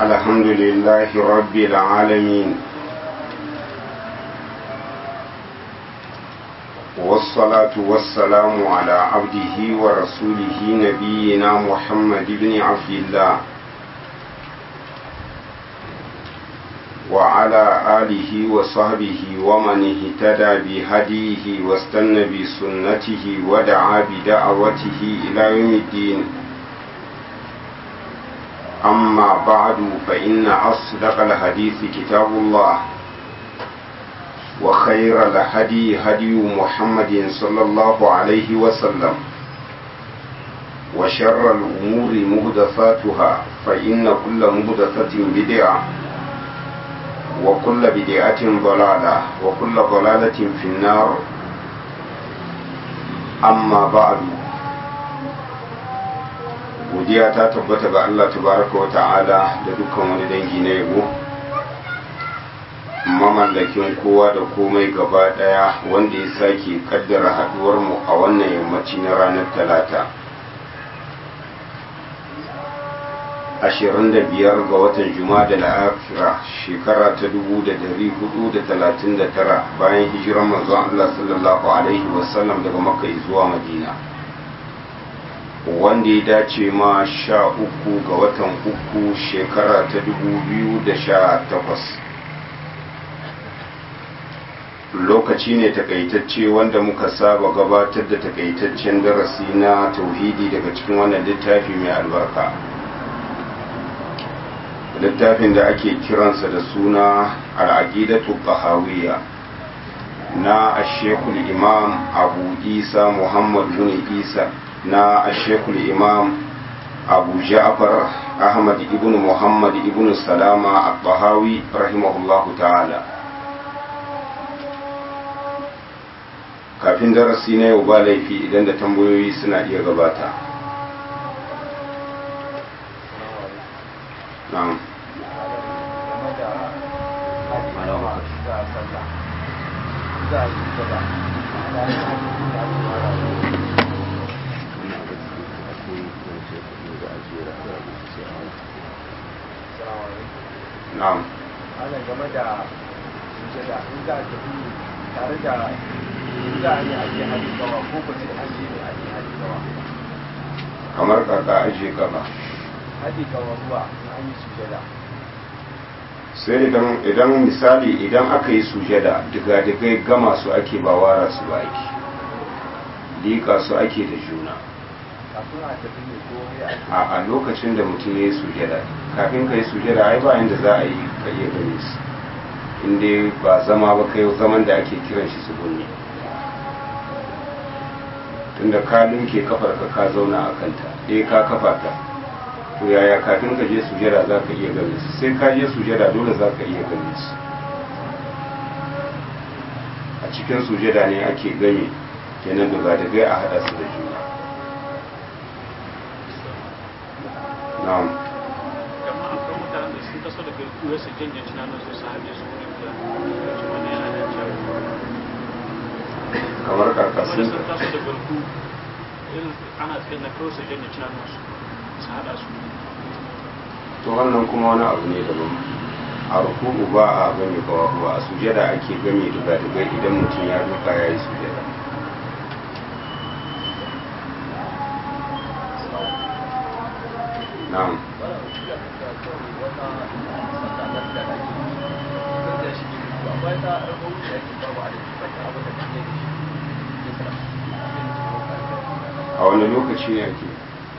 الحمد لله رب العالمين والصلاة والسلام على عبده ورسوله نبينا محمد بن عبد الله وعلى آله وصحبه ومن اهتدى بهديه واستنى بسنته ودعا بدعوته إلى يوم الدين أما بعد فإن أصدق الحديث كتاب الله وخير الهدي هدي محمد صلى الله عليه وسلم وشر الأمور مهدفاتها فإن كل مهدفة بدعة وكل بدعة ضلالة وكل ضلالة في النار أما بعد godiya ta tabbata ga Allah tabaraka wa ta'ala da dukkan wani dangi na yabo mamallakin kowa da komai gaba daya wanda ya sake kaddara haduwar mu a wannan yammaci na ranar talata 25 ga watan Jumada al-Akhira shekara ta 1439 bayan hijiran manzon Allah sallallahu alaihi wasallam daga Makka zuwa Madina wanda ya dace ma sha uku ga watan uku shekara ta 2018 lokaci ne takaitacce wanda muka saba gabatar da takaitaccen darasi na tauhidi daga cikin wannan littafi mai albarka littafin da ake kiransa da suna al'aqidatu bahawiyya na ashekul imam abu isa muhammad bin isa na ashekul imam abu ja'far ahmad ibn muhammad ibn salama al-bahawi rahimahullahu ta'ala kafin darasi na yau ba laifi idan da tambayoyi suna iya gabata na'am na'am ana game da sujada in za a tafi tare da in za a yi ake hali gawa ko ba sai an je ne ake hali gawa kamar kaka aje gaba hali gawa ruwa in an yi sujada sai idan idan misali idan aka yi sujada diga-digai gama su ake ba wara su ba ake liƙa su ake da juna kafin a tafi ne ko ya ake a a lokacin da mutum ya yi sujada kafin ka yi sujada ai ba inda za a yi ka iya gani su inda ba zama ba kai zaman da ake kiran shi su gunne tunda ka linke kafar ka ka zauna a kanta eh ka kafa ta to yaya kafin ka je sujada za ka iya gani su sai ka je sujada dole za ka iya gani su a cikin sujada ne ake gani kenan daga daga a hada su da juna na'am amma akwai mutanen da sun taso daga kuwa su janye tunanin su su haɗe su wuri guda su wani yana da cewa kamar wani karkashin sun taso da garku irin ana tsaye na kawai su janye tunanin su su haɗa su to wannan kuma wani abu ne daban a ruku'u ba a gami kawawa a sujada ake gami duga-duga idan mutum ya duka ya yi sujada na'am a wani lokaci ne ake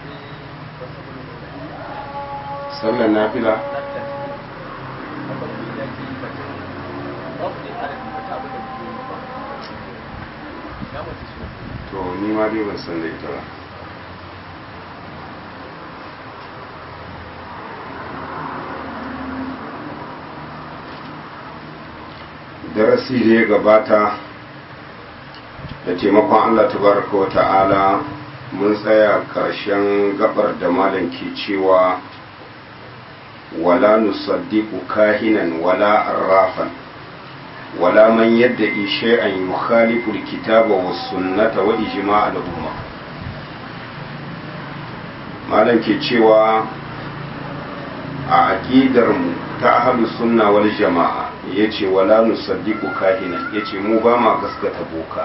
sallar nafila to ni ma dai ban san da ita ba darasi da ya gabata da taimakon Allah tabaraka wa ta'ala mun tsaya ƙarshen gabar da malam ke cewa wala nusaddiqu kahinan wala arrafan wala man yadda shay'an yukhalifu alkitaba was sunnata wa ijma' al-umma malam ke cewa a aƙidarmu ta ahlus sunna wal jama'a yace wala nusaddiqu kahinan yace mu ba ma gaskata boka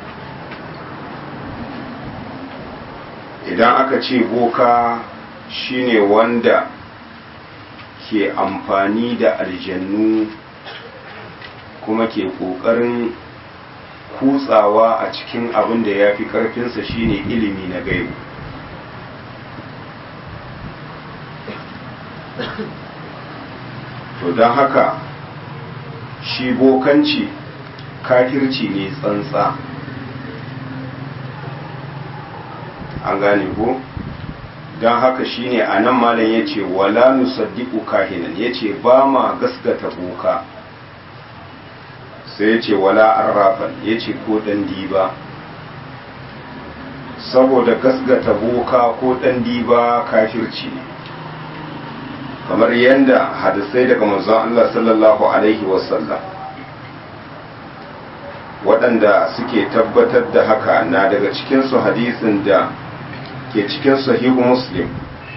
idan aka ce boka shine wanda ke amfani da aljannu kuma ke ƙoƙarin kutsawa a cikin abin da ya fi ƙarfinsa shine ilimi na gaibu to don haka shi bokanci kafirci ne tsantsa an gane ko don haka shine a nan malam ya ce wala nusaddiqu kahinan ya ce ba ma gaskata boka sai ya ce wala arrafan ya ce ko ɗan diba saboda gaskata boka ko ɗan diba kafirci ne kamar yadda hadisai daga manzon Allah sallallahu alaihi wasallam waɗanda suke tabbatar da haka na daga cikinsu hadisin da ke cikin sahihu muslim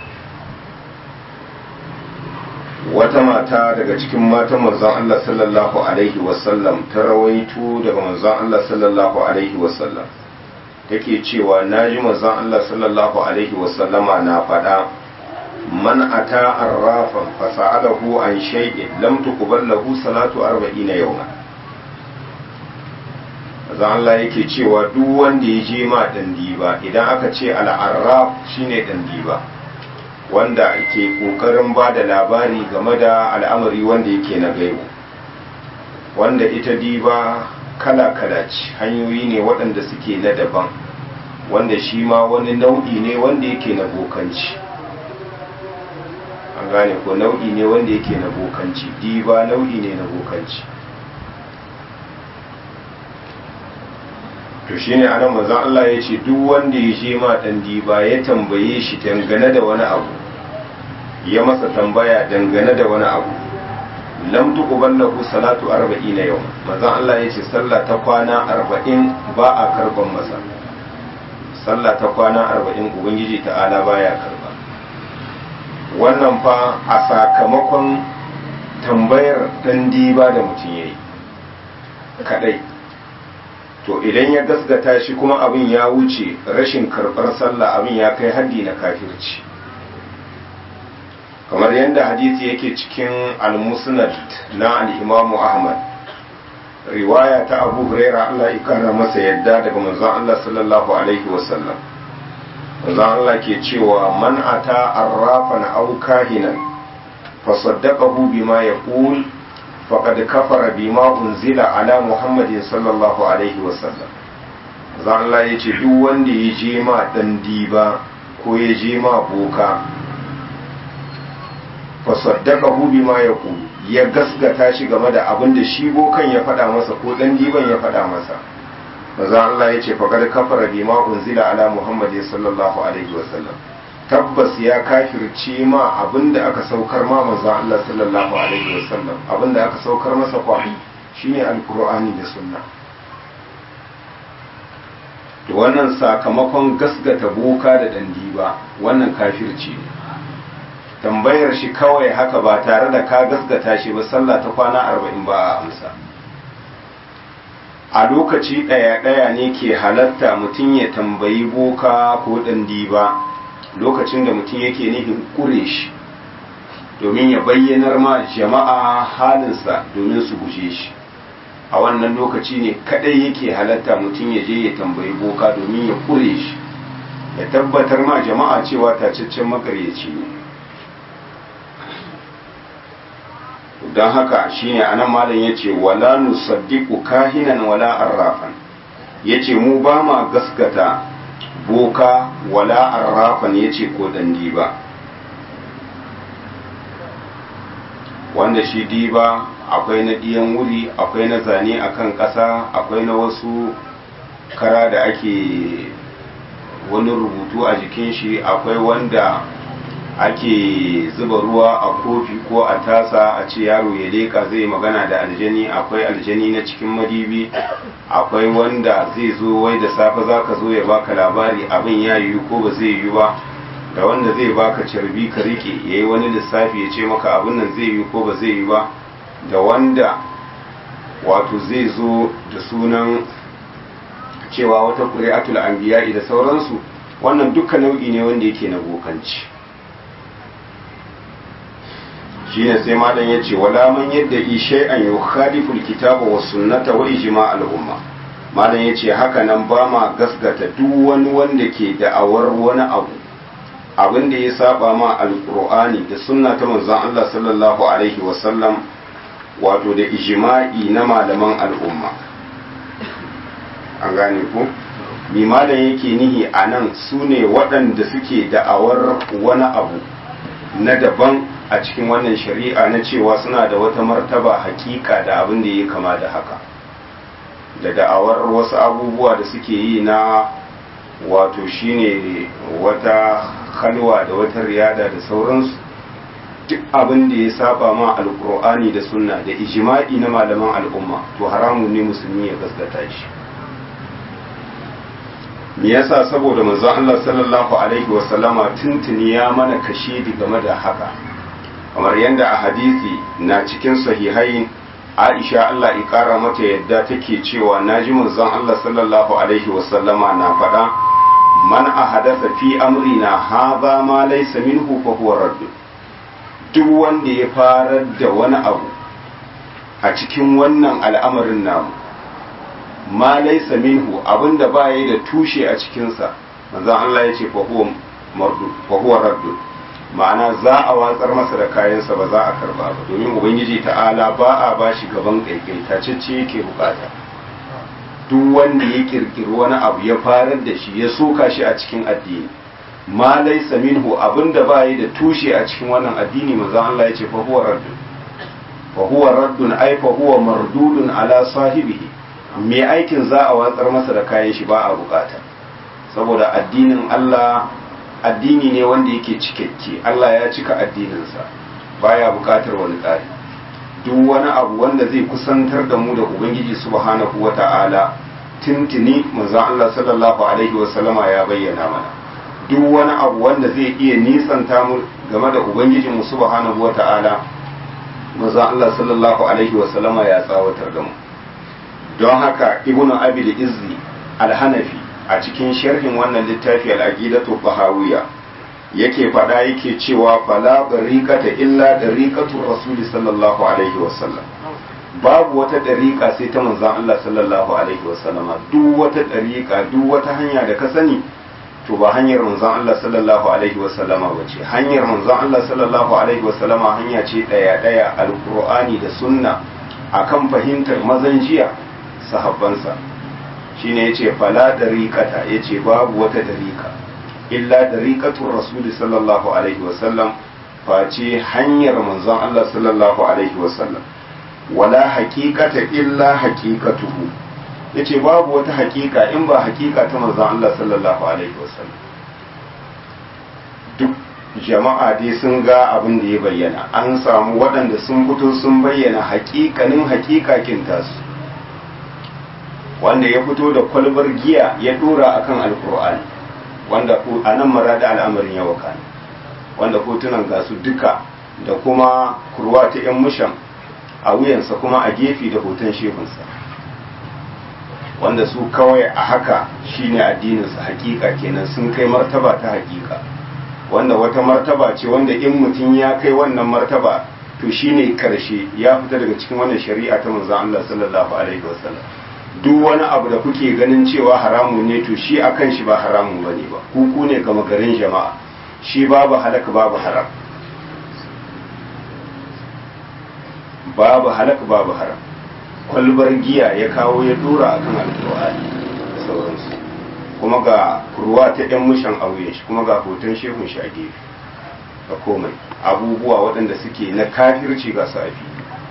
wata mata daga cikin matan manzon Allah sallallahu alaihi wasallam ta rawaito daga manzon Allah sallallahu alaihi wasallam take cewa naji manzon Allah sallallahu alaihi wasallama na faɗa man ata arrafan fasa'alahu an shay'in lam tuqbal lahu salatu 40 yawma manzon Allah yake cewa duk wanda ya je ma dan diba idan aka ce al-arraf shine dan diba wanda ke kokarin ba da labari game da al'amari wanda yake na gaibu wanda ita diba kala-kala ce hanyoyi ne waɗanda suke na daban wanda shi ma wani nau'i ne wanda yake na bokanci an gane ko nau'i ne wanda yake na bokanci diba nau'i ne na bokanci to shine anan manzon Allah ya ce duk wanda ya je ma dan diba ya tambaye shi dangane da wani abu ya masa tambaya dangane da wani abu lam tuqbal lahu salatu 40 yau manzon Allah ya ce sallah ta kwana 40 ba a karban masa sallah ta kwana 40 ubangiji ta'ala baya karba wannan fa a sakamakon tambayar dan diba da mutum yayi kadai to idan ya gasgata shi kuma abin ya wuce rashin karɓar sallah abin ya kai haddi na kafirci kamar yadda hadisi yake cikin al-musnad na al-imamu ahmad riwaya ta abu huraira allah ikara masa yadda daga manzon allah sallallahu alaihi wasallam manzon allah ke cewa man ata arrafan aw kahinan fasaddaqahu bima yaqul faqad kafara bima unzila ala muhammadin sallallahu alaihi wasallam zan Allah ya ce duk wanda ya je ma dan diba ko ya je ma boka fa saddaqahu bima yaqul ya gasgata shi game da abin da shi bokan ya faɗa masa ko dan diban ya faɗa masa maza Allah ya ce faqad kafara bima unzila ala muhammadin sallallahu alaihi wasallam tabbas ya kafirce ma abinda aka saukar ma manzon Allah sallallahu alaihi wasallam abinda aka saukar masa kwahi shine alqur'ani da sunna to wannan sakamakon gasgata boka da dandi ba wannan kafirci ne tambayar shi kawai haka ba tare da ka gasgata shi ba sallah ta kwana arba'in ba a amsa a lokaci ɗaya-ɗaya ne ke halatta mutum ya tambayi boka ko dandi ba lokacin da mutum yake nufin kure shi domin ya bayyanar ma jama'a halinsa domin su guje shi a wannan lokaci ne kadai yake halatta mutum ya je ya tambayi boka domin ya kure shi ya tabbatar ma jama'a cewa tacaccen makaryaci ne don haka shine anan malam yace wala nusaddiqu kahinan wala arrafan yace mu ba ma gaskata boka wala arrafan ya ce ko dan diba wanda shi diba akwai na ɗiyan wuri akwai na zane a kan ƙasa akwai na wasu kara da ake wani rubutu a jikin shi akwai wanda ake zuba ruwa a kofi ko a tasa a ce yaro ya leka zai magana da aljani akwai aljani na cikin madibi akwai wanda zai zo wai da safe za ka zo ya baka labari abin ya yiwu ko ba zai yiwu ba da wanda zai baka carbi ka rike yayi wani lissafi ya ce maka abin nan zai yi ko ba zai yi ba da wanda wato zai zo da sunan cewa wata ƙuri'atul anbiya'i da sauransu wannan duka nau'i ne wanda yake na bokanci shine sai malam ya ce wala man yadda ishe an yi khaliful kitaba wa sunnata wa ijma al umma malam ya ce haka nan ba ma gasgata duk wani wanda ke da'awar wani abu abin da ya saba ma alqur'ani da sunna ta manzon Allah sallallahu alaihi wa sallam wato da ijma'i na malaman al'umma an gane ku mi malam yake nihi a nan su ne waɗanda suke da'awar wani abu na daban a cikin wannan shari'a na cewa suna da wata martaba hakika da abin da ya kama da haka da da'awar wasu abubuwa da suke yi na wato shine wata halwa da wata riyada da sauransu duk abin da ya saba ma alkur'ani da sunna da ijma'i na malaman al'umma to haramun ne musulmi ya gaskata shi me yasa saboda manzon Allah sallallahu alaihi wasallama tuntuni ya mana kashe game da haka kamar yadda a hadisi na cikin sahihai Aisha Allah ya kara mata yadda take cewa naji manzon Allah sallallahu alaihi wasallama na faɗa man ahadatha fi amrina hadha ma laysa minhu fa huwa radd duk wanda ya farar da wani abu a cikin wannan al'amarin namu ma laysa minhu abinda baya da tushe a cikinsa manzon Allah ya ce fa huwa mardu fa huwa radd ma'ana za a watsar masa da kayansa ba za a karba ba domin ubangiji ta'ala ba a bashi gaban kaikai tacece yake bukata duk wanda ya kirkiri wani abu ya farar da shi ya soka shi a cikin addini ma laysa minhu abinda baya da tushe a cikin wannan addini manzon Allah ya ce fa huwa radd fa huwa raddun ay fa huwa mardudun ala sahibihi mai aikin za a watsar masa da kayan shi ba a bukata saboda addinin Allah addini ne wanda yake cikakke Allah ya cika addininsa baya bukatar wani tsari duk wani abu wanda zai kusantar da mu da ubangiji subhanahu wata'ala tuntuni manzon Allah sallallahu alaihi wasallama ya bayyana mana duk wani abu wanda zai iya nisanta mu game da ubangijin mu subhanahu wata'ala manzon Allah sallallahu alaihi wasallama ya tsawatar da mu don haka ibnu abil izzi al-hanafi a cikin sharhin wannan littafi al-aqidatu bahawiyya yake faɗa yake cewa fala dariqata illa dariqatu rasul sallallahu alaihi wasallam babu wata dariqa sai ta manzon Allah sallallahu alaihi wasallam duk wata dariqa duk wata hanya da ka sani to ba hanyar manzon Allah sallallahu alaihi wasallama bace hanyar manzon Allah sallallahu alaihi wasallama hanya ce daya daya alqur'ani da sunna akan fahimtar mazan jiya sahabbansa shine yace fala dariqata yace babu wata dariqa illa dariqatu rasul sallallahu alaihi wasallam face hanyar manzon Allah sallallahu alaihi wasallam wala haqiqata illa haqiqatuhu yace babu wata haqiqa in ba haqiqa ta manzon Allah sallallahu alaihi wasallam duk jama'a dai sun ga abin da ya bayyana an samu waɗanda sun fito sun bayyana haƙiƙanin haƙiƙakin tasu wanda ya fito da kwalbar giya ya dora akan alkur'ani wanda a nan mara da al'amarin ya waka wanda hotunan gasu duka da kuma kurwa ta yan mushan a wuyansa kuma a gefe da hoton shehunsa wanda su kawai a haka shine addininsa hakika kenan sun kai martaba ta hakika wanda wata martaba ce wanda in mutum ya kai wannan martaba to shine karshe ya fita daga cikin wannan shari'a ta manzon Allah sallallahu alaihi wasallam duk wani abu da kuke ganin cewa haramun ne to shi akan shi ba haramun bane ba kuku ne gama garin jama'a shi babu halaka babu haram babu halaka babu haram kwalbar giya ya kawo ya dora akan alƙur'ani da sauransu kuma ga ruwa ta yan mushan auye shi kuma ga hoton shehun shi a gefe da komai abubuwa waɗanda suke na kafirci ga safi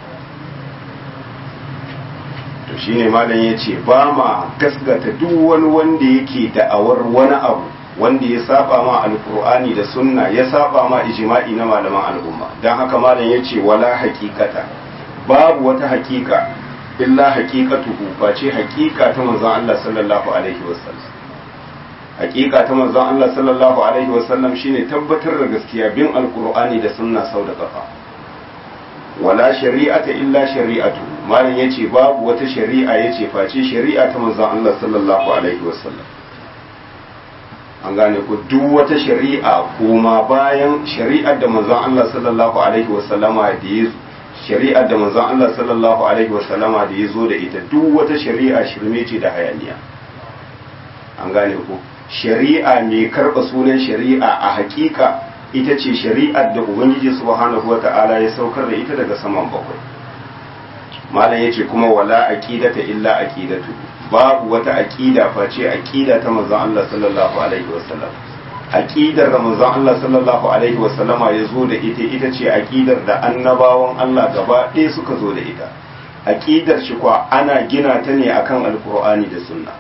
to shine malam ya ce ba ma gasgata duk wani wanda yake da'awar wani abu wanda ya saba ma alkur'ani da sunna ya saba ma ijma'i na malaman al'umma don haka malam ya ce wala haƙiƙata babu wata haƙiƙa illa haƙiƙatuhu face haƙiƙa ta manzon Allah sallallahu alaihi wasallam hakika ta manzon Allah sallallahu alaihi wasallam shine tabbatar da gaskiya bin alqur'ani da sunna sau da kafa wala shari'ata illa shari'atu malam yace babu wata shari'a yace face shari'a ta manzon Allah sallallahu alaihi wasallam an gane ku duk wata shari'a kuma bayan shari'ar da manzon Allah sallallahu alaihi wasallama da ya shari'ar da manzon Allah sallallahu alaihi wasallama da ya zo da ita duk wata shari'a shirme ce da hayaniya an gane ku shari'a mai karɓa sunan shari'a a hakika ita ce shari'ar da ubangiji subhanahu wata'ala ya saukar da ita daga saman bakwai malam yace kuma wala aqidata illa aqidatu babu wata aqida face aqida ta manzon Allah sallallahu alaihi wasallam aqidar da manzon Allah sallallahu alaihi wasallama ya zo da ita ita ce aqidar da annabawan Allah gaba ɗaya suka zo da ita aqidar shi kwa ana gina ta ne akan alqur'ani da sunna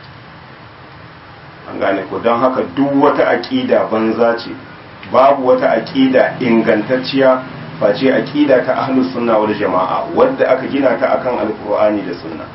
an gane ko don haka duk wata aqida banza ce babu wata aqida ingantacciya face aqida ta ahlus sunna wal jama'a wadda aka gina ta akan alqur'ani da sunna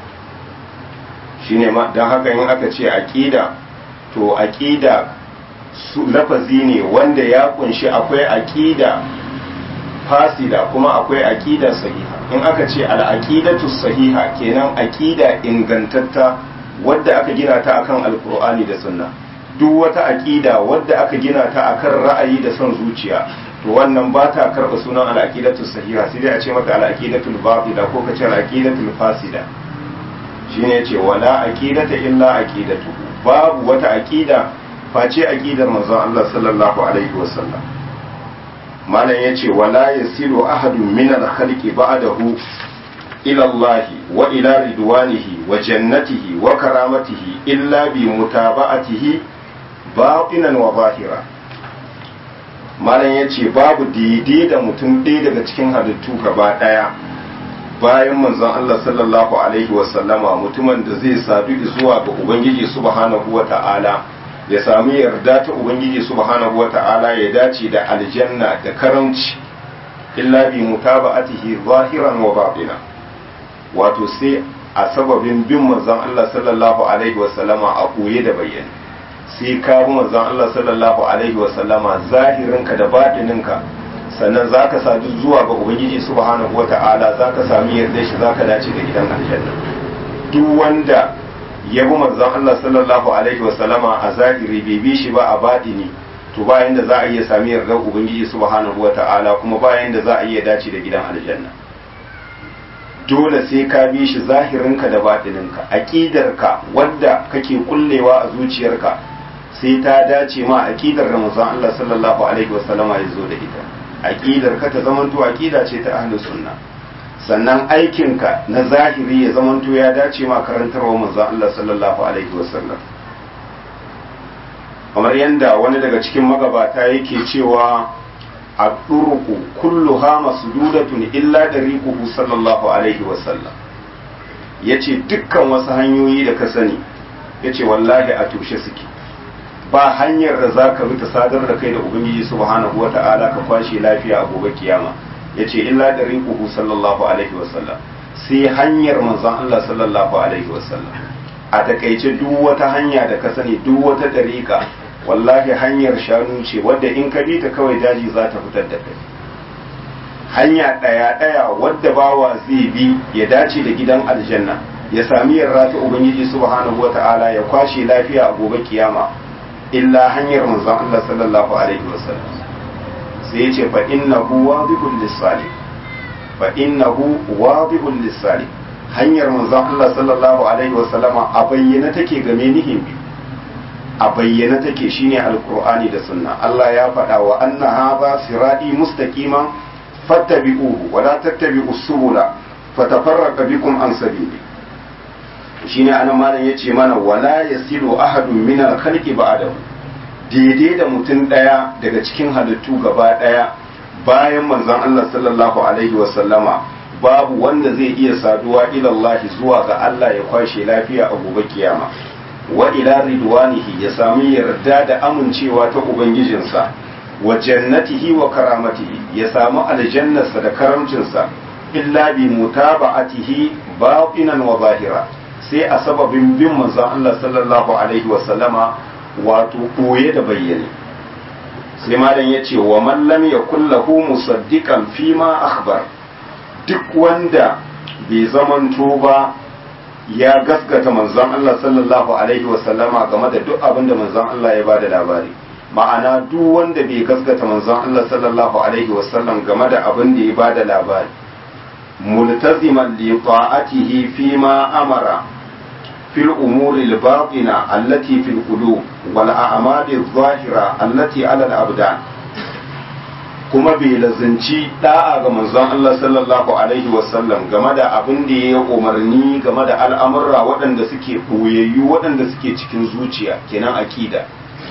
shine ma don haka in aka ce aqida to aqida su lafazi ne wanda ya kunshi akwai aqida fasida kuma akwai aqida sahiha in aka ce al-aqidatu sahiha kenan aqida ingantatta wadda aka gina ta akan alqur'ani da sunna duk wata aqida wadda aka gina ta akan ra'ayi da son zuciya to wannan ba ta karɓa sunan al-aqidatu sahiha sai dai a ce mata al-aqidatul batila ko ka ce al-aqidatul fasida shine yace wala aqidata illa aqidatu babu wata aqida face aqidar manzon Allah sallallahu alaihi wasallam malam yace wala yasilu ahadun min al-khalqi ba'dahu ila Allah wa ila ridwanihi wa jannatihi wa karamatihi illa bi mutaba'atihi batinan wa zahira malam yace babu daidai da mutum ɗaya daga cikin halittu gaba ɗaya bayan manzon Allah sallallahu alaihi wasallama mutumin da zai sadu zuwa ga Ubangiji subhanahu wa ta'ala ya sami yarda ta Ubangiji subhanahu wa ta'ala ya dace da aljanna da karamci illa bi mutaba'atihi zahiran wa batina wato sai a sababin bin manzon Allah sallallahu alaihi wasallama a koye da bayyane sai ka bi manzon Allah sallallahu alaihi wasallama zahirinka da batininka sannan za ka sadu zuwa ga ubangiji subhanahu wa ta'ala za ka sami yarda shi za ka dace da gidan aljanna duk wanda ya bi manzon Allah sallallahu alaihi wa sallama a zahiri bai bi shi ba a batini to bayan da za a iya sami yardar ubangiji subhanahu wa ta'ala kuma bayan da za a iya dace da gidan aljanna dole sai ka bi shi zahirinka da batininka aqidarka wadda kake kullewa a zuciyarka sai ta dace ma aqidar da manzon Allah sallallahu alaihi wa sallama ya zo da ita aqidar ka ta zamanto aqida ce ta ahlus sunna sannan aikinka na zahiri ya zamanto ya dace ma karantarwa manzon Allah sallallahu alaihi wasallam kamar yanda wani daga cikin magabata yake cewa ad-durqu kulluha masdudatun illa dariquhu sallallahu alaihi wasallam yace dukkan wasu hanyoyi da ka sani yace wallahi a tushe suke ba hanyar da za ka bi ta sadar da kai da ubangiji subhanahu wa ta'ala ka kwashe lafiya a gobe kiyama ya ce illa da rinkuhu sallallahu alaihi wasallam sai hanyar manzon Allah sallallahu alaihi wasallam a takaice duk wata hanya da ka sani duk wata dariƙa wallahi hanyar shanu ce wadda in ka bi ta kawai daji za ta fitar da kai hanya ɗaya ɗaya wadda bawa zai bi ya dace da gidan aljanna ya sami yarda ta ubangiji subhanahu wa ta'ala ya kwashe lafiya a gobe kiyama illa hanyar manzon Allah sallallahu alaihi wasallam sai yace fa innahu wadihul lisali fa innahu wadihul lisali hanyar manzon Allah sallallahu alaihi wasallam a bayyana take game nihin bi a bayyana take shine alqur'ani da sunna Allah ya faɗa wa anna hadha sirati mustaqiman fattabi'uhu wa la tattabi'us subula fatafarraqa bikum an sabili shine anan malam yace mana wala yasilu ahadun min al-khalqi ba'dahu daidai da mutum daya daga cikin halittu gaba daya bayan manzon Allah sallallahu alaihi wa sallama babu wanda zai iya saduwa ila Allah zuwa ga Allah ya kwashe lafiya a gobe kiyama wa ila ridwanihi ya sami yarda da amincewa ta ubangijinsa wa jannatihi wa karamatihi ya samu aljannarsa da karamcinsa illa bi mutaba'atihi batinan wa zahira sai a sababin bin manzon Allah sallallahu alaihi wa sallama wato koye da bayyane sai malam ya ce wa mallam ya kullahu musaddiqan fi ma akhbar duk wanda bai zamanto ba ya gaskata manzon Allah sallallahu alaihi wasallama game da duk abin da manzon Allah ya bada labari ma'ana duk wanda bai gaskata manzon Allah sallallahu alaihi wasallam game da abin da ya bada labari multaziman li ta'atihi fi ma amara fil umuri al-batina allati fil qulub wal a'mali adh-dhahira allati 'ala al-abdan kuma bai lazanci da'a ga manzon Allah sallallahu alaihi wasallam game da abin da ya umarni game da al'amurra waɗanda suke koyayyu waɗanda suke cikin zuciya kenan akida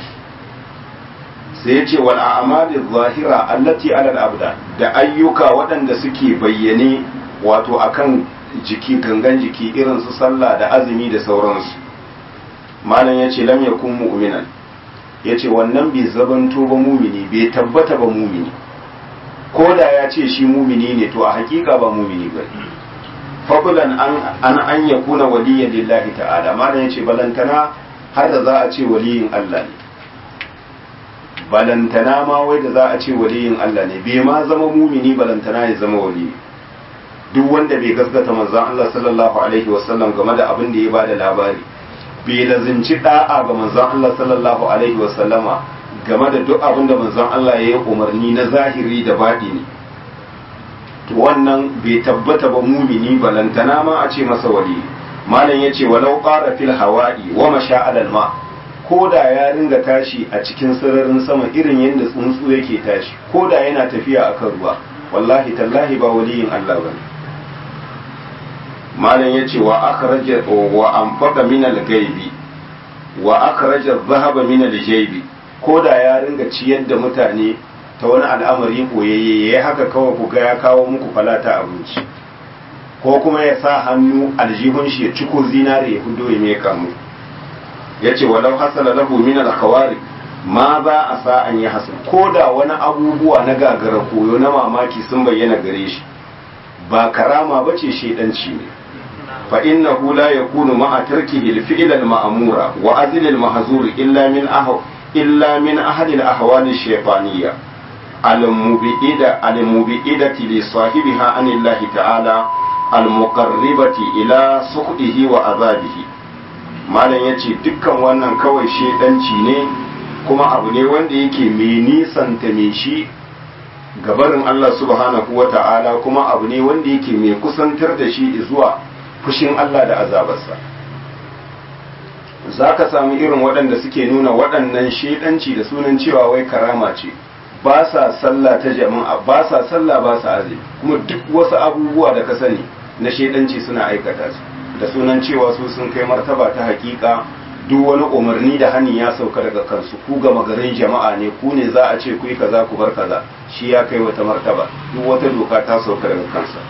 sai ya ce wal a'mali zahira allati ala al-abdan da ayyuka waɗanda suke bayyane wato akan jiki gangan jiki irin su sallah da azumi da sauransu malam ya ce lam yakun mu'minan ya ce wannan bai zabanto ba mumini bai tabbata ba mumini ko da ya ce shi mumini ne to a hakika ba mumini ba fadlan an an an yakuna waliyan lillahi ta'ala malam ya ce balantana har da za a ce waliyin Allah ne balantana ma wai da za a ce waliyin Allah ne bai ma zama mumini balantana ya zama wali duk wanda bai gaskata manzon Allah sallallahu alaihi wasallam game da abin da ya bada labari bai lazinci da'a ga manzon Allah sallallahu alaihi wasallama game da duk abin da manzon Allah ya yi umarni na zahiri da baɗini to wannan bai tabbata ba mumini balantana ma a ce masa wali malam yace walau qara fil hawa'i wa masha alal ma' ko da ya ringa tashi a cikin sararin sama irin yadda tsuntsu yake tashi ko da yana tafiya a kan ruwa wallahi tallahi ba waliyin Allah ba ne malam ya ce wa akhraja wa anfaqa min al-ghaibi wa akhraja dhahaba min al-jaybi ko da ya ringa ciyar da mutane ta wani al'amari koyayye yayi haka kawai ku ga ya kawo muku falata abinci ko kuma ya sa hannu aljihun shi ya ciko zinare ya hudo ya meka muku ya ce walau hasala lahu min al-khawari ma za a sa an yi hasan ko da wani abubuwa na gagara koyo na mamaki sun bayyana gare shi ba karama bace shedanci ne fa innahu la yakunu ma'a tarkihi al-fi'l al-ma'mura wa azl al-mahzur illa min ahw illa min ahli al-ahwal ash-shaytaniyya al-mubi'ida al-mubi'idati li sahibiha anillahi ta'ala al-muqarribati ila sukhdihi wa azabihi malam ya ce dukkan wannan kawai shedanci ne kuma abu ne wanda yake mai nisanta mai shi gabarin Allah subhanahu wa ta'ala kuma abu ne wanda yake mai kusantar da shi zuwa fushin Allah da azabarsa za ka samu irin waɗanda suke nuna waɗannan shedanci da sunan cewa wai karama ce ba sa sallah ta jama'a ba sa sallah ba sa azumi kuma duk wasu abubuwa da ka sani na shedanci suna aikata su da sunan cewa su sun kai martaba ta hakika duk wani umarni da hani ya sauka daga kansu ku gama garin jama'a ne ku ne za a ce ku yi kaza ku bar kaza shi ya kai wata martaba duk wata doka ta sauka daga kansa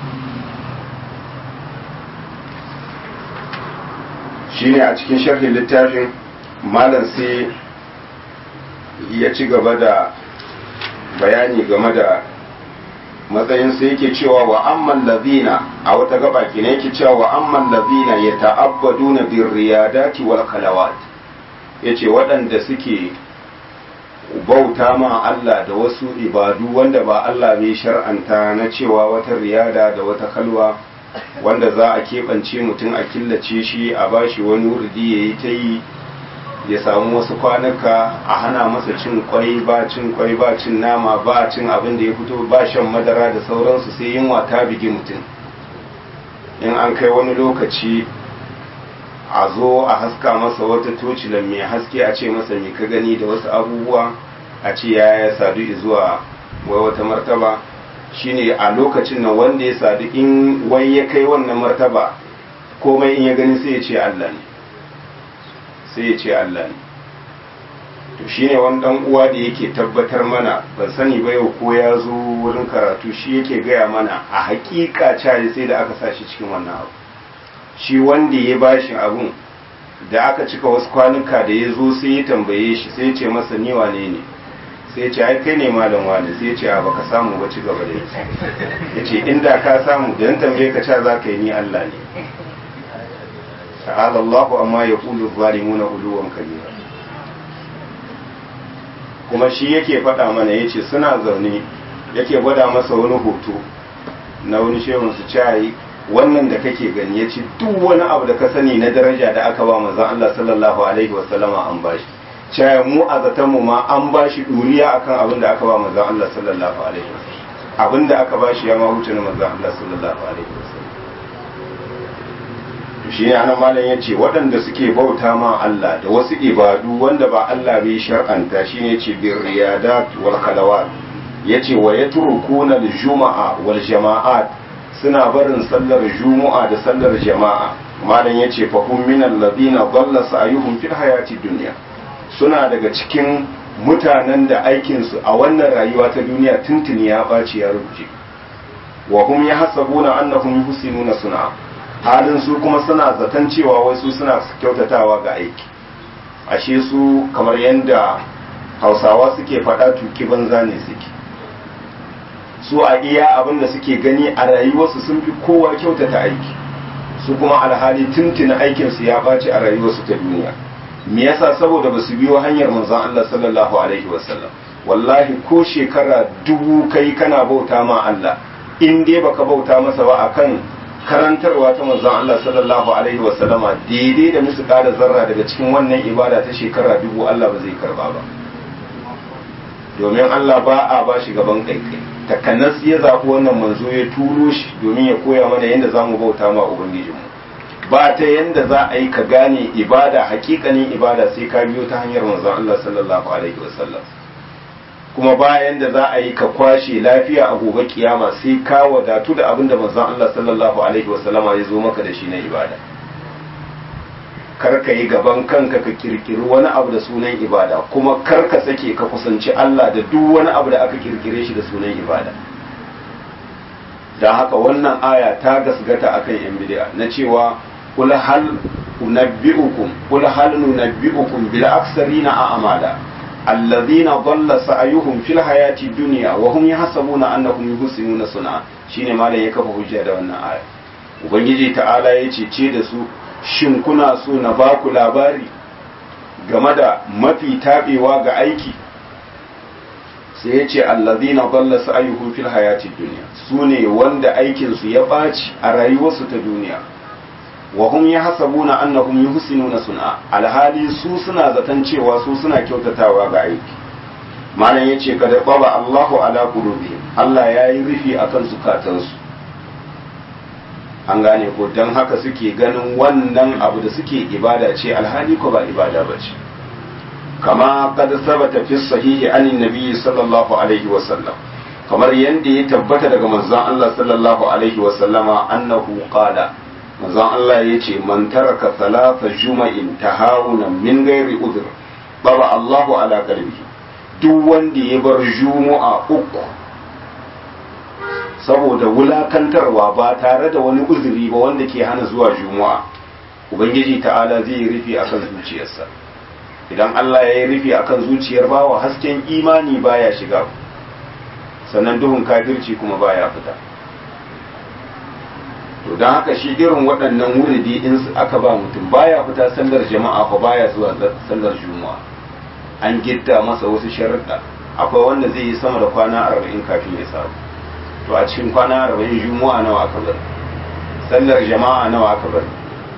shine a cikin sharhin littafin malam sai ya ci gaba da bayani game da matsayin sai yake cewa wa amman lazina a wata gaba ke yake cewa wa amman lazina ya ta'abbaduna bir riyadati wal khalawat yace waɗanda suke bauta ma Allah da wasu ibadu wanda ba Allah bai shar'anta na cewa wata riyada da wata kalwa wanda za a keɓance mutum a killace shi a bashi wani wurdi ya yi ta yi ya samu wasu kwanuka a hana masa cin kwai ba cin kwai ba cin nama ba cin abin da ya fito ba shan madara da sauransu sai yunwa ta bigi mutum in an kai wani lokaci a zo a haska masa wata tocilan mai haske a ce masa mai ka gani da wasu abubuwa a ce ya ya sadu zuwa wai wata martaba shine a lokacin nan wanda ya sadu in wai ya kai wannan martaba komai in ya gani sai ya ce Allah ne sai ya ce Allah ne to shine wani dan uwa da yake tabbatar mana ban sani ba yau ko ya zo wurin karatu shi yake gaya mana a hakika caji sai da aka sa shi cikin wannan abu shi wanda ya bashi abun da aka cika wasu kwanuka da ya zo sai ya tambaye shi sai ya ce masa ni wane ne sai ya ce ai kai ne malam wane sai ya ce a baka samu ba ci gaba da yi ya ce inda ka samu da tambaye ka ca za ka yi ni Allah ne ta'ala Allahu amma ya kulu zalimuna uluwan kabira kuma shi yake faɗa mana yace suna zaune yake gwada masa wani hoto na wani shehun su cayi wannan da kake gani ya ce duk wani abu da ka sani na daraja da aka ba manzon Allah sallallahu alaihi wasallama an bashi cayi mu a zaton mu ma an bashi duriya akan abin da aka ba manzon Allah sallallahu alaihi wasallam abin da aka bashi ya ma huce na manzon Allah sallallahu alaihi wasallam shi ne anan malam ya ce waɗanda suke bauta ma Allah da wasu ibadu wanda ba Allah bai shar'anta shi ne ce bir riyadat wal khalawat yace wa yatrukuna al juma'a wal jama'at suna barin sallar juma'a da sallar jama'a malam yace fa hum min alladhina dhalla sa'yuhum fil hayati dunya suna daga cikin mutanen da aikin su a wannan rayuwa ta duniya tuntuni ya baci ya rubuce wa hum yahsabuna annahum yuhsinuna sun'a halin su kuma suna zaton cewa wai su suna kyautatawa ga aiki ashe su kamar yadda hausawa suke faɗa tuki banza ne suke su a iya abin da suke gani a rayuwarsu sun fi kowa kyautata aiki su kuma alhali tuntuna aikinsu ya ɓaci a rayuwarsu ta duniya me yasa saboda ba su biyo hanyar manzon Allah sallallahu alaihi wasallam wallahi ko shekara dubu kai kana bauta ma Allah in dai baka bauta masa ba akan karantarwa ta manzon Allah sallallahu alaihi wasallama daidai da musu kada zarra daga cikin wannan ibada ta shekara dubu Allah ba zai karba ba domin Allah ba a ba shi gaban kaikai takanas ya zaɓi wannan manzo ya turo shi domin ya koya mana yadda za mu bauta ma ubangijinmu ba ta yadda za a yi ka gane ibada hakikanin ibada sai ka biyo ta hanyar manzon Allah sallallahu alaihi wasallam kuma bayan da za a yi ka kwashe lafiya a gobe kiyama sai ka wadatu da abin da manzon Allah sallallahu alaihi wasallama ya zo maka da shi na ibada kar ka yi gaban kanka ka kirkiri wani abu da sunan ibada kuma kar ka sake ka kusanci Allah da duk wani abu da aka kirkire shi da sunan ibada don haka wannan aya ta gasgata akan yan bid'a na cewa kul hal unabbi'ukum kul hal nunabbi'ukum bil aksarina a'mala alladhina dhalla sa'yuhum fil hayati dunya wa hum yahsabuna annahum yuhsinuna sun'a shine malam ya kafa hujja da wannan aya ubangiji ta'ala ya ce da su shin kuna so na ba ku labari game da mafi taɓewa ga aiki sai ya ce allazina dalla sa'yuhum fil hayati dunya su ne wanda aikinsu ya ɓaci a rayuwarsu ta duniya wa hum yahsabuna annahum yuhsinuna sun'a alhali su suna zaton cewa su suna kyautatawa ga aiki malam yace kada baba Allahu ala qulubihim Allah yayi rufi akan zukatansu an gane ko don haka suke ganin wannan abu da suke ibada ce alhali ko ba ibada ba ce kama kad sabata fi sahihi anin nabiyyi sallallahu alaihi wa sallam kamar yanda ya tabbata daga manzon Allah sallallahu alaihi wa sallama annahu qala manzon Allah yace man taraka salata juma'in tahawunan min ghairi udhr baba Allahu ala qalbihi duk wanda ya bar juma'a uku saboda wulakantarwa ba tare da wani uzuri ba wanda ke hana zuwa juma'a ubangiji ta'ala zai yi rufi akan zuciyarsa idan Allah ya yi rufi akan zuciyar bawa hasken imani baya shiga sannan duhun kafirci kuma baya fita to don haka shi irin waɗannan wuridi in aka ba mutum baya fita sallar jama'a fa baya zuwa sallar juma'a an gitta masa wasu sharuɗa akwai wanda zai yi sama da kwana arba'in kafin ya samu to a cikin kwana arba'in juma'a nawa aka bari sallar jama'a nawa aka bari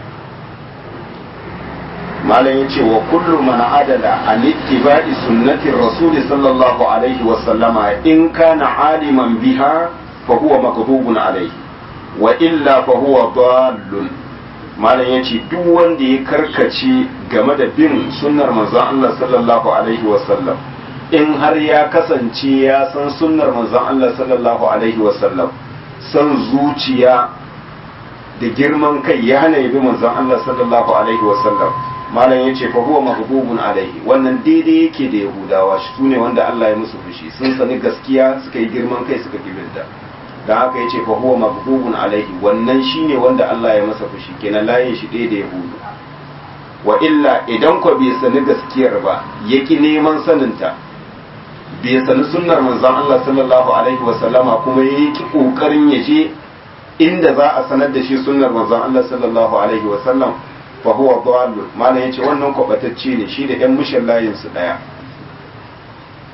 malam ya ce wa kullu man adala an ittiba'i sunnati rasuli sallallahu alaihi wa sallama in kana aliman biha fa huwa maghdubun alaihi wa illa fa huwa dallun malam ya ce duk wanda ya karkace game da bin sunnar manzon Allah sallallahu alaihi wa sallam in har ya kasance ya san sunnar manzon Allah sallallahu alaihi wasallam san zuciya da girman kai ya hana yabi manzon Allah sallallahu alaihi wasallam malam yace fa huwa mahbubun alaihi wannan daidai yake da yahudawa su ne wanda Allah ya musu fushi sun sani gaskiya suka yi girman kai suka kibirda dan haka yace fa huwa mahbubun alaihi wannan shine wanda Allah ya masa fushi kenan layin shi ɗaya da yahudu wa illa idan ko bai sani gaskiyar ba yaki neman saninta bai sani sunnar manzon Allah sallallahu alaihi wasallama kuma ya yi kokarin ya je inda za a sanar da shi sunnar manzon Allah sallallahu alaihi wasallam fa huwa dallun malam yace wannan kwabatacce ne shi da yan mushin layin su daya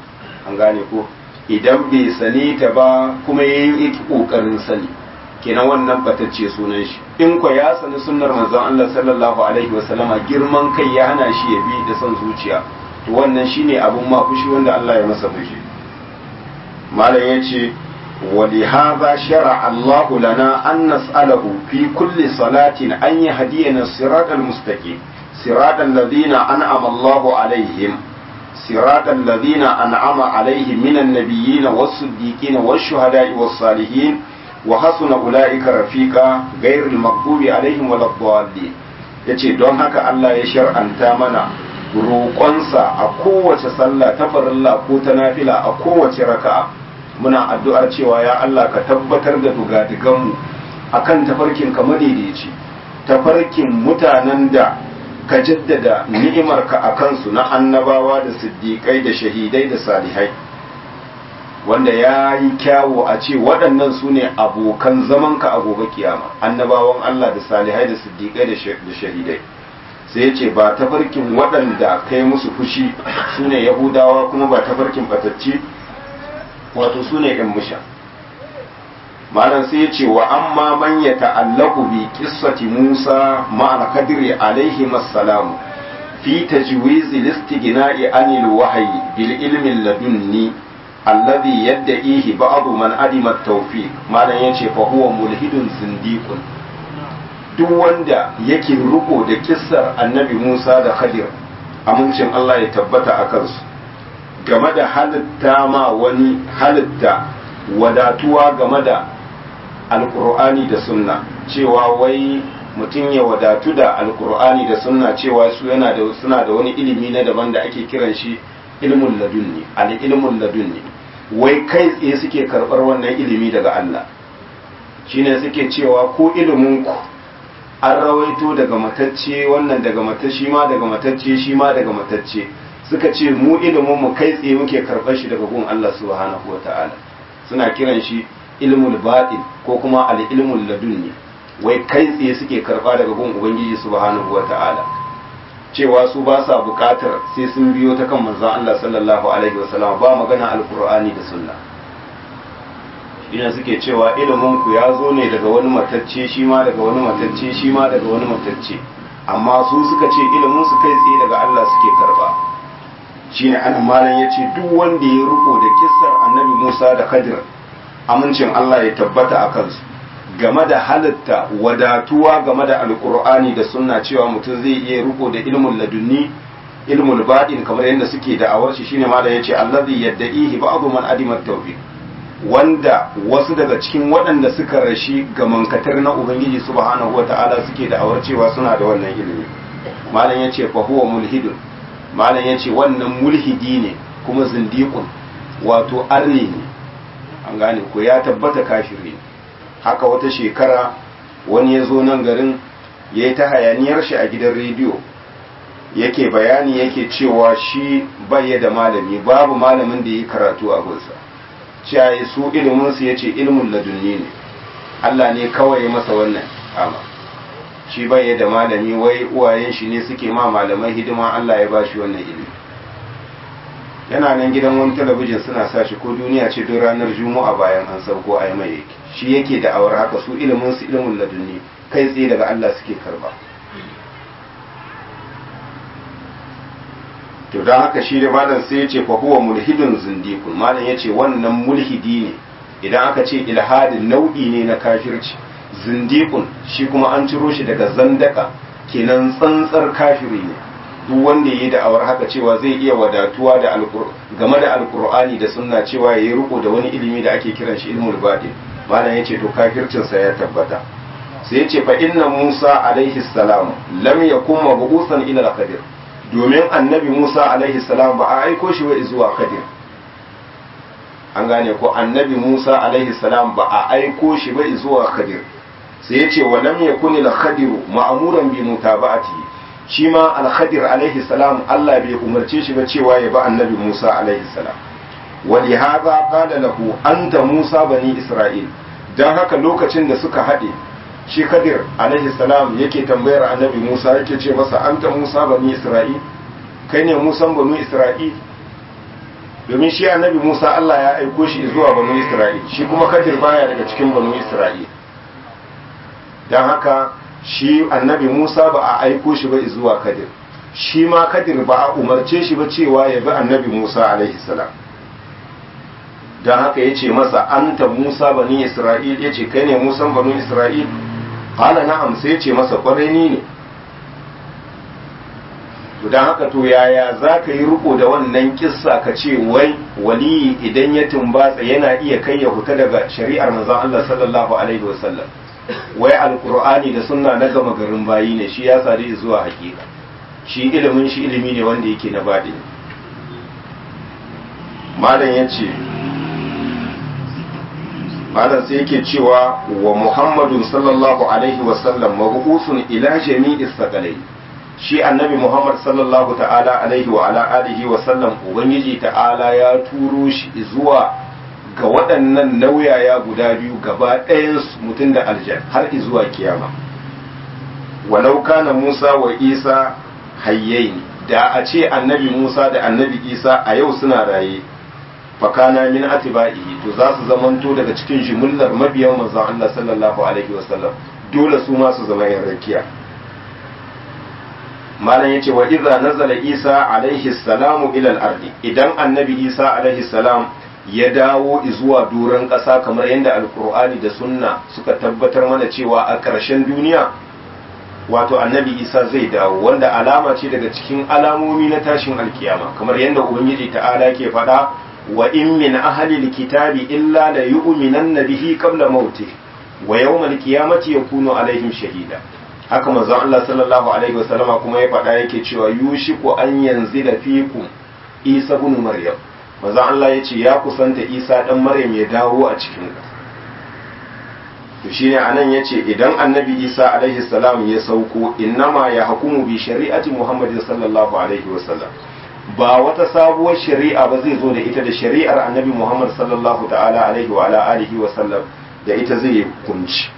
an gane ko idan bai sani ta ba kuma ya yi ƙoƙarin sani kenan wannan batacce sunan shi in ko ya sani sunnar manzon Allah sallallahu alaihi wasallama girman kai ya hana shi ya bi da son zuciya to wannan shine abun ma fushi wanda Allah ya masa fushi malam yace ولهذا شرع الله لنا أن نسأله في كل صلاة أن يهدينا الصراط المستقيم صراط الذين أنعم الله عليهم صراط الذين أنعم عليهم من النبيين والصديقين والشهداء والصالحين وحسن أولئك رفيقا غير المغضوب عليهم ولا الضالين yace don haka Allah ya shar'anta mana roƙonsa a kowace sallah ta farilla ko ta nafila a kowace raka'a muna addu'ar cewa ya Allah ka tabbatar da dugadiganmu akan tafarkin ka madaidaici tafarkin mutanen da ka jaddada ni'imarka a kansu na annabawa da siddiƙai da shahidai da salihai wanda ya yi kyawo a ce waɗannan su ne abokan zamanka a gobe kiyama annabawan Allah da salihai da siddiƙai da shahidai sai ya ce ba tafarkin waɗanda kai musu fushi su ne yahudawa kuma ba tafarkin batacci wato su ne ‘yan musha malam sai ya ce wa amma man ya ta'allaku bi qissati Musa ma'al kadiri alaihi massalamu fi tajwiz al-istighna'i anil wahyi bil ilmi ladunni alladhi yad'ihi ba'd man adima at-tawfiq malam yace fa huwa mulhidun zindiqun duk wanda yake riko da kissar annabi Musa da Khadir amincin Allah ya tabbata a kansu game da halitta ma wani halitta wadatuwa game da alkur'ani da sunna cewa wai mutum ya wadatu da alkur'ani da sunna cewa su yana da suna da wani ilimi na daban da ake kiran shi ilmun ladunni al ilmun ladunni wai kai tsaye suke karbar wannan ilimi daga Allah shine suke cewa ko ilimin ku an rawaito daga matacce wannan daga matacce ma daga matacce shi ma daga matacce suka ce mu ilimin mu kai tsaye muke karɓar shi daga gun Allah subhanahu wata'ala suna kiran shi ilmul batin ko kuma al ilmul ladunni wai kai tsaye suke karɓa daga gun ubangiji subhanahu wata'ala cewa su ba sa buƙatar sai sun biyo ta kan manzon Allah sallallahu alaihi wasallam ba magana alqur'ani da sunna ina suke cewa ilimin ku ya zo ne daga wani matacce shi ma daga wani matacce shi ma daga wani matacce amma su suka ce ilimin su kai tsaye daga Allah suke karba shine anan malam yace duk wanda ya riko da kissar annabi Musa da Khadir amincin Allah ya tabbata a kansu game da halitta wadatuwa game da alkur'ani da sunna cewa mutum zai iya riko da ilmul ladunni ilmul baɗin kamar yadda suke da'awar shi shine malam yace allazi yadda'ihi ba'du man adima tawfiq wanda wasu daga cikin waɗanda suka rashi ga mankatar na ubangiji subhanahu wata'ala suke da'awar cewa suna da wannan ilimi malam yace fa huwa mulhidun malam yace wannan mulhidi ne kuma zindiqun wato arni ne an gane ko ya tabbata kafiri ne haka wata shekara wani ya zo nan garin ya yi ta hayaniyar shi a gidan rediyo yake bayani yake cewa shi bai da malami babu malamin da ya yi karatu a gunsa cewa su iliminsu ya ce ilimin ladunni ne Allah ne kawai masa wannan ama shi bai da malami wai uwayen shi ne suke ma malamai hidima Allah ya ba shi wannan ilimi yana nan gidan wani talabijin suna sa shi ko duniya ce don ranar juma'a bayan an sauko a mai yake shi yake da awar haka su ilimin su ilimin ladunni kai tsaye daga Allah suke karba to don haka shi da malam sai ya ce fa huwa mulhidun zindikun malam ya ce wannan mulhidi ne idan aka ce ilhadin nau'i ne na kafirci zindikun shi kuma an ciro shi daga zandaka kenan tsantsar kafiri ne duk wanda yi da'awar haka cewa zai iya wadatuwa da game da alkur'ani da sunna cewa ya yi riko da wani ilimi da ake kiran shi ilmul batin malam yace to kafircinsa ya tabbata sai yace fa inna Musa alaihi salam lam yakun mabusan ila al-qadir domin annabi Musa alaihi salam ba a aiko shi wa zuwa qadir an gane ko annabi Musa alaihi salam ba a aiko shi ba zuwa qadir sai yace wa lam yakun al-qadir ma'muran bi mutaba'atihi shi ma al-khadir alaihi salam Allah bai umarce shi ba cewa ya ba annabi Musa alaihi salam wali haza qala lahu anta Musa bani Isra'il dan haka lokacin da suka haɗe shi Khadir alaihi salam yake tambayar annabi Musa yake ce masa anta Musa bani Isra'il kai ne Musa bani Isra'il domin shi annabi Musa Allah ya aiko shi zuwa banu Isra'il shi kuma Kadir baya daga cikin banu Isra'il don haka shi annabi Musa ba a aiko shi ba zuwa Kadir shi ma Kadir ba a umarce shi ba cewa ya bi annabi Musa alaihi salam don haka ya ce masa anta Musa bani Isra'il ya ce kai ne Musan banu Isra'il kala na'am sai ya ce masa kwarai ni ne don haka to yaya za ka yi riko da wannan kissa ka ce wai waliyi idan ya tumbatsa yana iya kai ya huta daga shari'ar manzon Allah sallallahu alaihi wasallam wai alqur'ani da sunna na gama garin bayi ne shi ya sadu zuwa hakika shi ilimin shi ilimi ne wanda yake na baɗi malam yace malam sai yake cewa wa muhammadun sallallahu alaihi wasallam mabu'usun ila jami'is sakalai shi annabi Muhammad sallallahu ta'ala alaihi wa ala alihi wa sallam ubangiji ta'ala ya turo shi zuwa ga waɗannan nauyaya guda biyu gaba ɗayan mutum da aljan har zuwa kiyama walau kana Musa wa Isa hayyaini da a ce annabi Musa da annabi Isa a yau suna raye fakana min atiba'ihi to za su zamanto daga cikin jimillar mabiyan manzon Allah sallallahu alaihi wa sallam dole su ma su zama yan rakiya malam yace wa idza nazala isa alaihi salamu ila al-ardi idan annabi isa alaihi salam ya dawo zuwa duran ƙasa kamar yadda alkur'ani da sunna suka tabbatar mana cewa a ƙarshen duniya wato annabi isa zai dawo wanda alama ce daga cikin alamomi na tashin alkiyama kamar yadda ubangiji ta'ala ke faɗa wa in min ahli alkitabi illa la yu'minanna bihi qabla mauti wa yawmal qiyamati yakunu alaihim shahida haka manzon Allah sallallahu alaihi wasallama kuma ya faɗa yake cewa yushiku an yanzila fikum Isa ibn Maryam manzon Allah ya ce ya kusanta Isa dan Maryam ya dawo a cikin ka to shine anan yace idan annabi Isa alaihi salam ya sauko innama ya hukumu bi shari'ati Muhammadin sallallahu alaihi wasallam ba wata sabuwar shari'a ba zai zo da ita da shari'ar annabi Muhammad sallallahu ta'ala alaihi wa ala alihi wa sallam da ita zai hukunci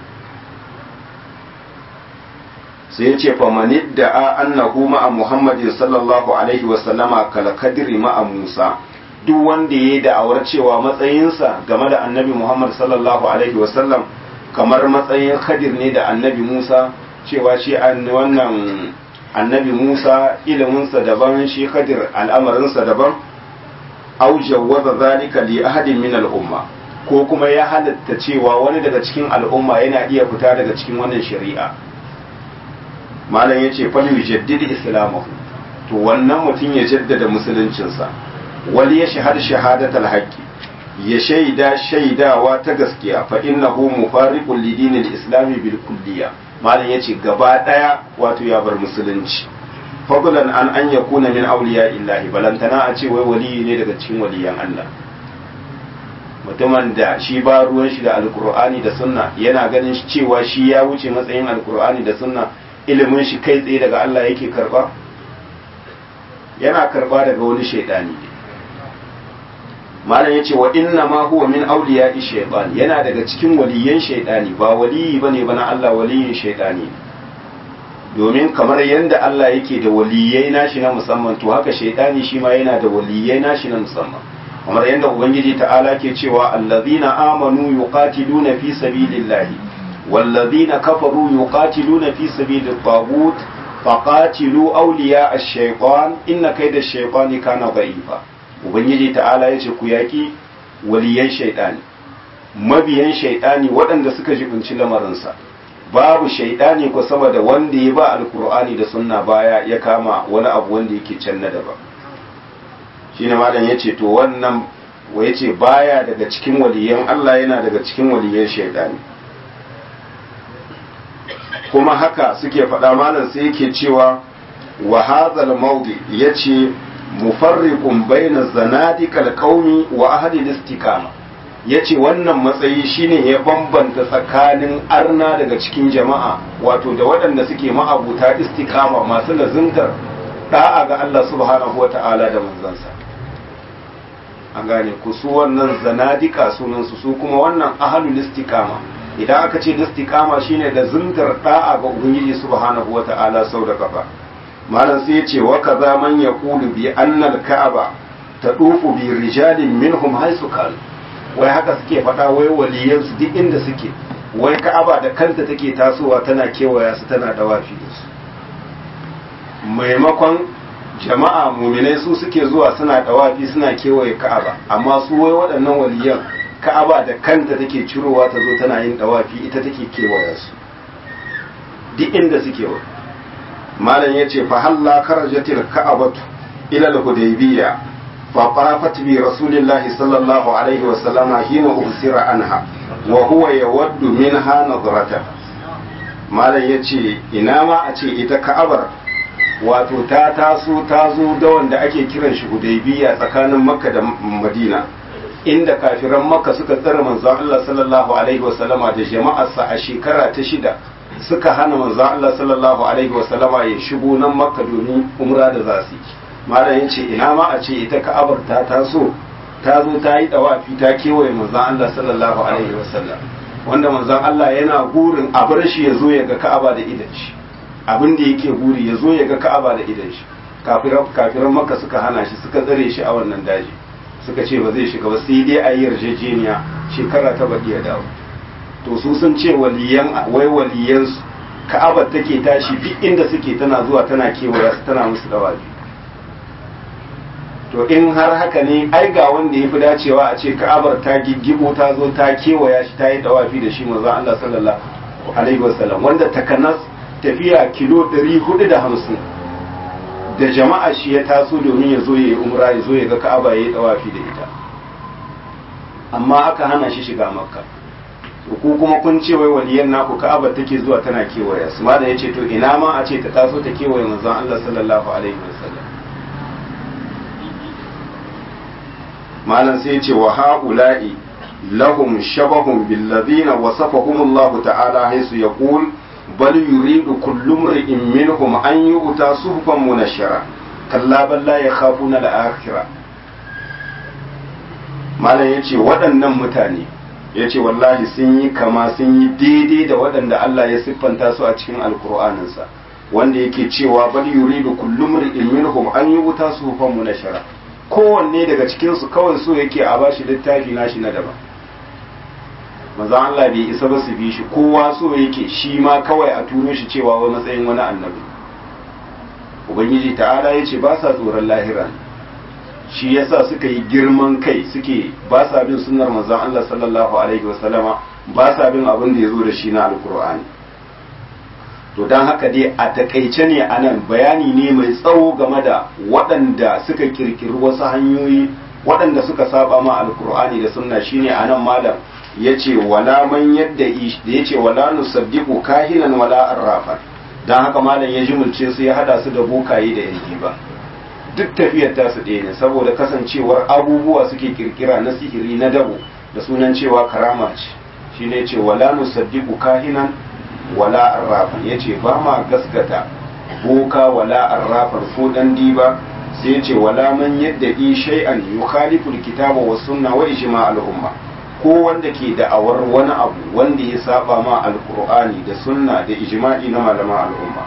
sai ya ce famanid da a annahu ma'a muhammadin sallallahu alaihi wasallama kalkadiri ma'a musa duk wanda ya yi da'awar cewa matsayinsa game da annabi muhammad sallallahu alaihi wasallam kamar matsayin khadir ne da annabi musa cewa shi wannan annabi musa iliminsa daban shi khadir al'amarinsa daban au jawwaza zalika li ahadin min al'umma ko kuma ya halatta cewa wani daga cikin al'umma yana iya fita daga cikin wannan shari'a malam ya ce fal yujaddid islamahu to wannan mutum ya jaddada musuluncinsa wali ya shahada shahadatal haqqi ya shaida shaidawa ta gaskiya fa innahu mufariqun li dinil islami bil kulliya malam ya ce gaba daya wato ya bar musulunci fadlan an an yakuna min awliya illahi balantana a ce wai waliyi ne daga cikin waliyan Allah mutumin da shi ba ruwan shi da alkur'ani da sunna yana ganin cewa shi ya wuce matsayin alkur'ani da sunna ilimin shi kai tsaye daga Allah yake karba yana karba daga wani shaidani malam yace wa inna ma huwa min awliya shaytan yana daga cikin waliyan shaidani ba waliyi bane ba na Allah waliyin shaidani domin kamar yadda Allah yake da waliyai nashi na musamman to haka shaidani shi ma yana da waliyai nashi na musamman kamar yadda ubangiji ta'ala ke cewa allazina amanu yuqatiluna fi sabilillahi والذين كفروا يقاتلون في سبيل الطاغوت فقاتلوا أولياء الشيطان إن كيد الشيطان كان ضعيفا ubangiji ta'ala ya ce ku yaƙi waliyan shaiɗani mabiyan shaiɗani waɗanda suka jibinci lamarinsa babu shaiɗani ko sama da wanda ya ba alkur'ani da sunna baya ya kama wani abu wanda yake can na daban shine malam ya ce to wannan wa ya ce baya daga cikin waliyan Allah yana daga cikin waliyan shaiɗani kuma haka suke faɗa malam sai yake cewa wa hadhal mawdi yace mufarriqun baina zanadiqal qaumi wa ahli al-istiqama yace wannan matsayi shine ya bambanta tsakanin arna daga cikin jama'a wato da waɗanda suke ma'abuta istiqama masu lazimtar da'a ga Allah subhanahu wata'ala da manzansa an gane ku su wannan zanadika sunansu su kuma wannan ahlul istiqama idan aka ce istiqama shine da zuntar da'a ga ubangiji subhanahu wata'ala sau da kafa malam sai ya ce wa kaza man yaqulu bi anna al-ka'aba tadufu bi rijalin minhum haisu kanu wai haka suke faɗa wai waliyansu duk inda suke wai ka'aba da kanta take tasowa tana kewaya su tana dawafi da su maimakon jama'a muminai su suke zuwa suna dawafi suna kewaye ka'aba amma su wai waɗannan waliyan ka'aba da kanta take cirowa ta zo tana yin dawafi ita take kewaya su duk inda suke wa malam yace fa halla karajatil ka'abatu ila al-hudaybiyya fa qarafat bi rasulillahi sallallahu alaihi wa sallama hina usira anha wa huwa yawaddu minha nadrata malam yace ina ma a ce ita ka'abar wato ta taso ta zo da wanda ake kiran shi hudaybiya tsakanin makka da madina inda kafiran makka suka tsare manzon Allah sallallahu alaihi wasallama da jama'arsa a shekara ta shida suka hana manzon Allah sallallahu alaihi wasallama ya shigo nan makka domin umra da zasu malam yace ina ma a ce ita ka'abar ta taso ta zo ta yi dawafi ta kewaye manzon Allah sallallahu alaihi wasallam wanda manzon Allah yana gurin a bar shi ya zo ya ga ka'aba da idan shi abin da yake buri ya zo ya ga ka'aba da idan shi kafiran maka suka hana shi suka tsare shi a wannan daji suka ce ba zai shiga ba sai dai a yi yarjejeniya shekara ta baɗi ya dawo to su sun ce waliyan wai waliyan su ka'abar take tashi duk inda suke tana zuwa tana kewaya su tana musu dawabi to in har haka ne ai ga wanda ya fi dacewa a ce ka'abar ta giggibo ta zo ta kewaya shi ta yi dawafi da shi manzo Allah sallallahu alaihi wasallam wanda takanas tafiya kilo 450 da jama'a shi ya taso domin ya zo ya yi umra ya zo ya ga ka'aba ya yi dawafi da ita amma aka hana shi shiga makka ku kuma kun ce wai waliyan naku ka'aba take zuwa tana kewaya su ma da ya ce to ina ma a ce ta taso ta kewaye manzon Allah sallallahu alaihi wasallam malam sai ya ce wa ha'ula'i lahum shabahun bil ladina wasafahum Allah ta'ala haisu yaqul بل يريد كل امرئ منهم أن يؤتى صحفا منشرة كلا بل لا يخافون الآخرة malam ya ce waɗannan mutane ya ce wallahi sun yi kama sun yi daidai da waɗanda Allah ya siffanta su a cikin alkur'aninsa wanda yake cewa bal yuridu kullum ri'in minhum an yi wuta su hufan munashara kowanne daga cikinsu kawai so yake a bashi littafi nashi na daban maza Allah bai isa ba su bi shi kowa so yake shi ma kawai a turo shi cewa wai matsayin wani annabi ubangiji ta'ala ya ce ba sa tsoron lahira shi yasa suka yi girman kai suke ba sa bin sunnar manzon Allah sallallahu alaihi wasallama ba sa bin abin da ya zo da shi na alkur'ani to don haka dai a takaice ne anan bayani ne mai tsawo game da waɗanda suka kirkiri wasu hanyoyi waɗanda suka saba ma alkur'ani da sunna shine anan malam yace wala man yadda da yace wala nusaddiqu kahinan wala arrafan dan haka malam ya jumulce su ya hada su da bokaye da yanki ba duk tafiyar ta su ɗaya ne saboda kasancewar abubuwa suke kirkira na sihiri na dabo da sunan cewa karama ce shine yace wala nusaddiqu kahinan wala arrafan yace ba ma gaskata boka wala arrafan ko dan diba sai yace wala man yadda shay'an yukhalifu alkitaba was sunna wa ijma' al-umma ko wanda ke da'awar wani abu wanda ya saba ma alkur'ani da sunna da ijma'i na malama al'umma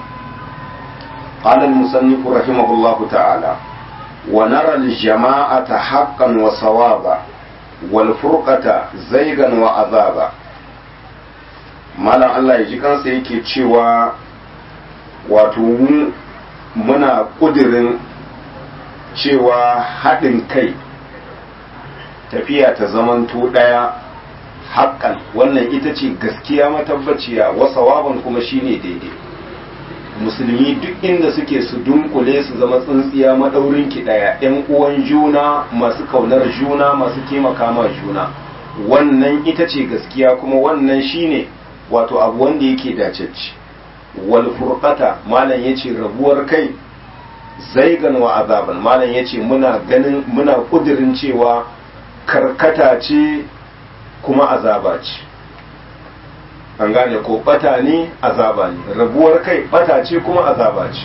قال المصنف رحمه الله تعالى ونرى الجماعة حقا وصوابا والفرقة زيغا وعذابا malam Allah ya ji kansa yake cewa wato muna ƙudirin cewa haɗin kai tafiya ta zamanto ɗaya haƙƙan wannan ita ce gaskiya matabbaciya wasa waban kuma shine daidai musulmi duk inda suke su dunkule su zama tsintsiya maɗaurin ki ɗaya ‘yan uwan juna masu kaunar juna masu taimaka ma juna wannan ita ce gaskiya kuma wannan shine wato abu wanda yake dacecci wal furqata malam yace rabuwar kai zaigan wa azaban malam yace muna ganin muna kudirin cewa karkata ce kuma azaba ce an gane ko bata ne azaba ne rabuwar kai bata ce kuma azaba ce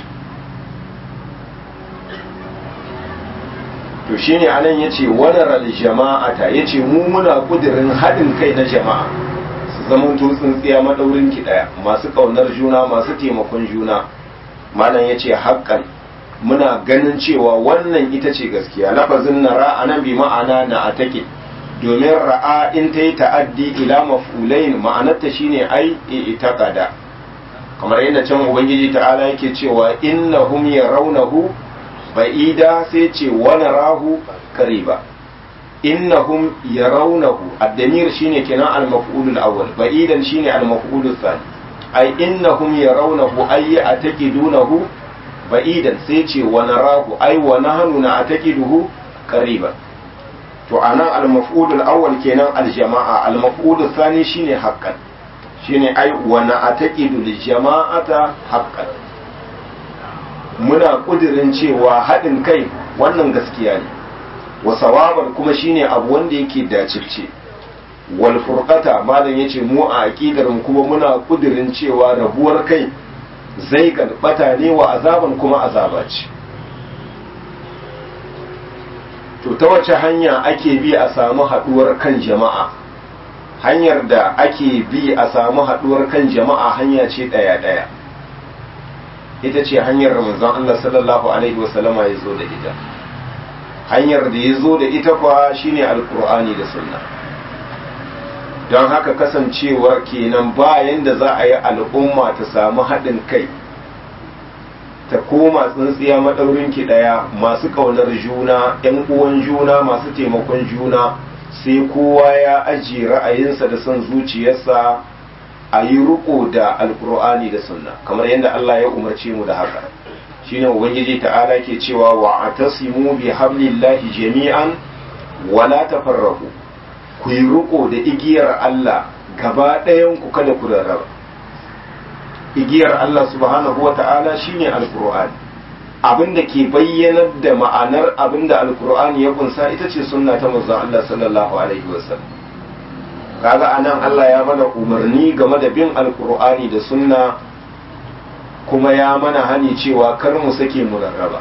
to shine anan yace wadaral jama'ata yace mu muna kudirin haɗin kai na jama'a su zaman tsintsiya madaurin ki daya masu kaunar juna masu taimakon juna malam yace haƙƙan muna ganin cewa wannan ita ce gaskiya lafazin nara anan bi ma'ana na atake domin ra'a in ta yi ta'addi ila maf'ulain ma'anarta shine ai itaqada kamar yadda can ubangiji ta'ala yake cewa innahum yarawnahu ba'ida sai ce wa narahu qariba innahum yarawnahu ad-damir shine kenan al-maf'ul al-awwal ba'idan shine al-maf'ul al-thani ay innahum yarawnahu ay ataqidunahu ba'idan sai ce wa narahu ay wa nahnu na'taqiduhu qariban to anan al-maf'ul al-awwal kenan al-jama'a al-maf'ul al-thani shine haqqan shine ai wa na'taqidu al-jama'ata haqqan muna kudirin cewa haɗin kai wannan gaskiya ne wa sawaban kuma shine abu wanda yake dacicce wal furqata malam yace mu a aqidar mu kuma muna kudirin cewa rabuwar kai zai galbata ne wa azaban kuma azaba ce to ta wace hanya ake bi a samu haduwar kan jama'a hanyar da ake bi a samu haduwar kan jama'a hanya ce daya daya ita ce hanyar manzon Allah sallallahu alaihi wasallama ya zo da ita hanyar da ya zo da ita kwa shine alkur'ani da sunna don haka kasancewar kenan bayan da za a yi al'umma ta samu haɗin kai ta koma tsintsiya maɗaurin ki ɗaya masu ƙaunar juna ‘yan uwan juna masu taimakon juna sai kowa ya ajiye ra'ayinsa da son zuciyarsa a yi riko da alkur'ani da sunna kamar yadda Allah ya umarce mu da haka shine ubangiji ta'ala ke cewa wa atasimu bi hablillahi jami'an wala tafarraqu ku yi riko da igiyar Allah gaba ɗayan ku kada ku rarraba igiyar Allah subhanahu wa ta'ala shine alkur'ani abinda ke bayyanar da ma'anar abinda alkur'ani ya kunsa ita ce sunna ta manzon Allah sallallahu alaihi wasallam kaga anan Allah ya mana umarni game da bin alkur'ani da sunna kuma ya mana hani cewa kar mu sake mu rarraba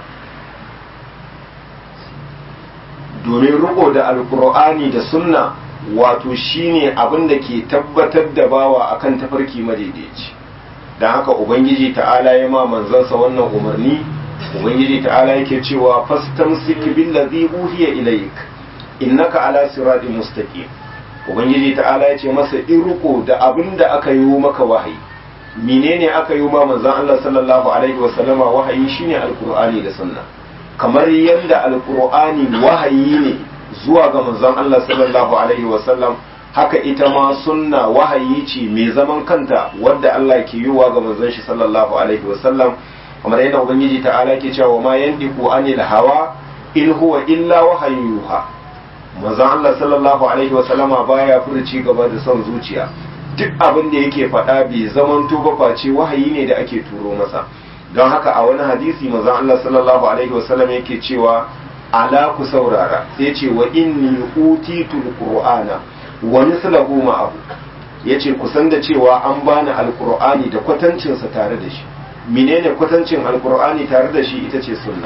domin riko da alkur'ani da sunna wato shine abin da ke tabbatar da bawa akan tafarki madaidaici don haka ubangiji ta'ala ya ma manzansa wannan umarni ubangiji ta'ala yake cewa fastamsik billazi uhiya ilayk innaka ala siratin mustaqim ubangiji ta'ala ya ce masa in riko da abin da aka yi maka wahayi menene aka yi ma manzon Allah sallallahu alaihi wa sallama wahayi shine alqur'ani da sunna kamar yadda alqur'ani wahayi ne zuwa ga manzon Allah sallallahu alaihi wa sallam haka ita ma sunna wahayi ce mai zaman kanta wadda Allah ke yiwa ga manzon shi sallallahu alaihi wa sallam kamar yadda ubangiji ta'ala ke cewa ma yandiku anil hawa in huwa illa wahayin yuha manzon Allah sallallahu alaihi wa sallama baya furuci gaba da son zuciya duk abin da yake faɗa bai zaman ba face wahayi ne da ake turo masa don haka a wani hadisi manzon Allah sallallahu alaihi wasallam yake cewa ala ku saurara sai ce wa inni utitul qur'ana wa mithluhu ma'ahu yace ku san da cewa an bani alqur'ani da kwatancin sa tare da shi menene kwatancin alqur'ani tare da shi ita ce sunna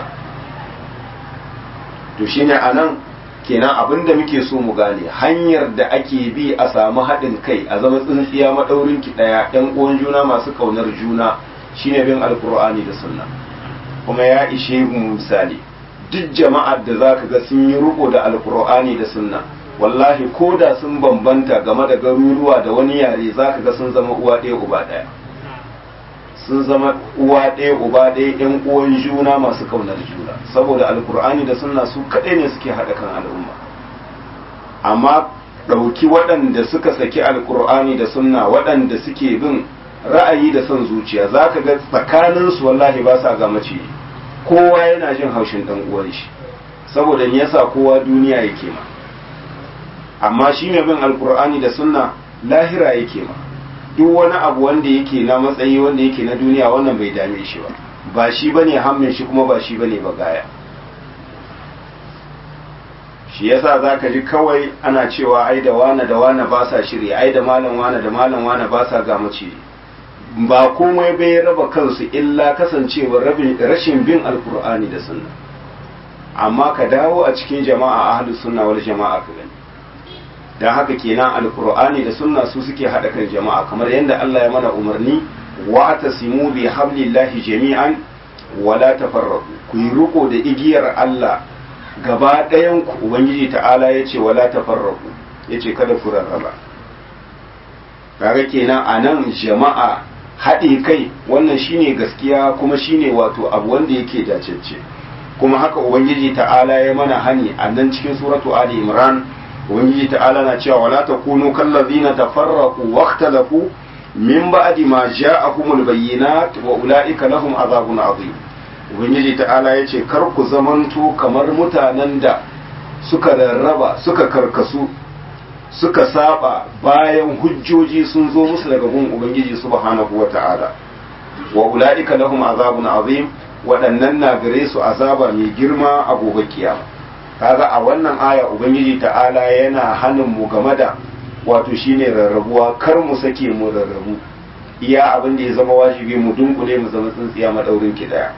to shine anan kenan abin da muke so mu gane hanyar da ake bi a samu haɗin kai a zama tsintsiya maɗaurin ki ɗaya ɗan uwan juna masu ƙaunar juna shine bin alkur'ani da sunna kuma ya ishe mu misali duk jama'ar da zaka ga sun yi riko da alkur'ani da sunna wallahi ko da sun bambanta game da garuruwa da wani yare zaka ga sun zama uwa ɗaya uba ɗaya sun zama uwa ɗaya uba ɗaya ɗan uwan juna masu kaunar juna saboda alkur'ani da sunna su kaɗai ne suke haɗa kan al'umma amma ɗauki waɗanda suka saki alkur'ani da sunna waɗanda suke bin ra'ayi da son zuciya za ka ga tsakaninsu wallahi ba sa ga mace kowa yana jin haushin ɗan uwan shi saboda me yasa kowa duniya yake ma amma shi mai bin alkur'ani da sunna lahira yake ma duk wani abu wanda yake na matsayi wanda yake na duniya wannan bai dame shi ba ba shi bane hammin shi kuma ba shi bane ba gaya shi yasa zaka ji kawai ana cewa ai da wane da wane ba sa shiri ai da malam wane da malam wane ba sa ga mace ba komai bai raba kansu illa kasancewar rashin bin alkur'ani da sunna amma ka dawo a cikin jama'a ahlus sunna wal jama'a ka gani dan haka kenan alkur'ani da sunna su suke hada kan jama'a kamar yadda Allah ya mana umarni wa tasimu bi hablillahi jami'an wala tafarraqu ku yi riko da igiyar Allah gaba ɗayan ku ubangiji ta'ala yace wala tafarraqu yace kada ku rarraba kaga kenan anan jama'a haɗe kai wannan shine gaskiya kuma shine wato abu wanda yake dacecce kuma haka ubangiji ta'ala ya mana hani a nan cikin suratu ali imran ubangiji ta'ala na cewa wala takunu kallazina tafarraqu waqtalafu min ba'di ma ja'ahumul bayyinat wa ulaika lahum azabun azim ubangiji ta'ala yace kar ku zamanto kamar mutanen da suka rarraba suka karkasu suka saba bayan hujjoji sun zo musu daga gun ubangiji subhanahu wa ta'ala wa ulaika lahum azabun azim waɗannan na gare su azaba mai girma a gobe kiyama kaga a wannan aya ubangiji ta'ala yana hanin mu game da wato shine rarrabuwa kar mu sake mu rarrabu iya abin da ya zama wajibi mu dunkule mu zama tsintsiya madaurin ki daya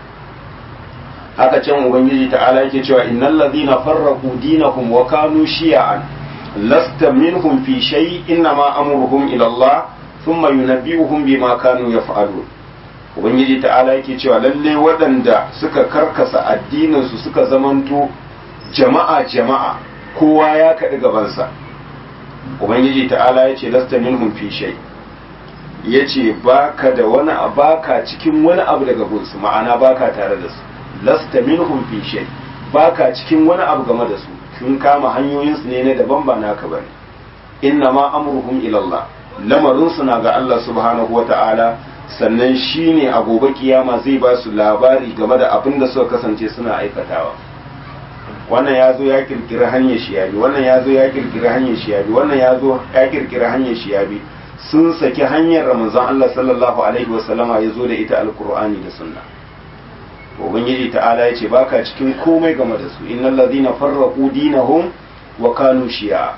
haka can ubangiji ta'ala yake cewa innal ladhina farraqu dinahum wa kanu shi'an lasta minhum fi shay innama amruhum ila Allah thumma yunabbi'uhum bima kanu yaf'alun ubangiji ta'ala yake cewa lalle waɗanda suka karkasa addininsu suka zamanto jama'a jama'a kowa ya kaɗi gabansa ubangiji ta'ala ya ce lasta minhum fi shay ya ce baka da wani baka cikin wani abu daga gunsu ma'ana baka tare da su lasta minhum fi shay baka cikin wani abu game da su sun kama hanyoyinsu ne na daban ba naka bane inna ma amruhum ila Allah lamarinsu na ga Allah subhanahu wa ta'ala sannan shi ne a gobe kiyama zai ba su labari game da abin da suka kasance suna aikatawa wannan ya zo ya kirkiri hanyar shiyabi wannan ya zo ya kirkiri hanyar shiyabi wannan ya zo ya kirkiri hanyar shiyabi sun saki hanyar ramazan Allah sallallahu alaihi wasallama ya zo da ita alkur'ani da sunna ubangiji ta'ala ya ce baka cikin komai game da su innal ladina farraqu dinahum wa kanu shi'a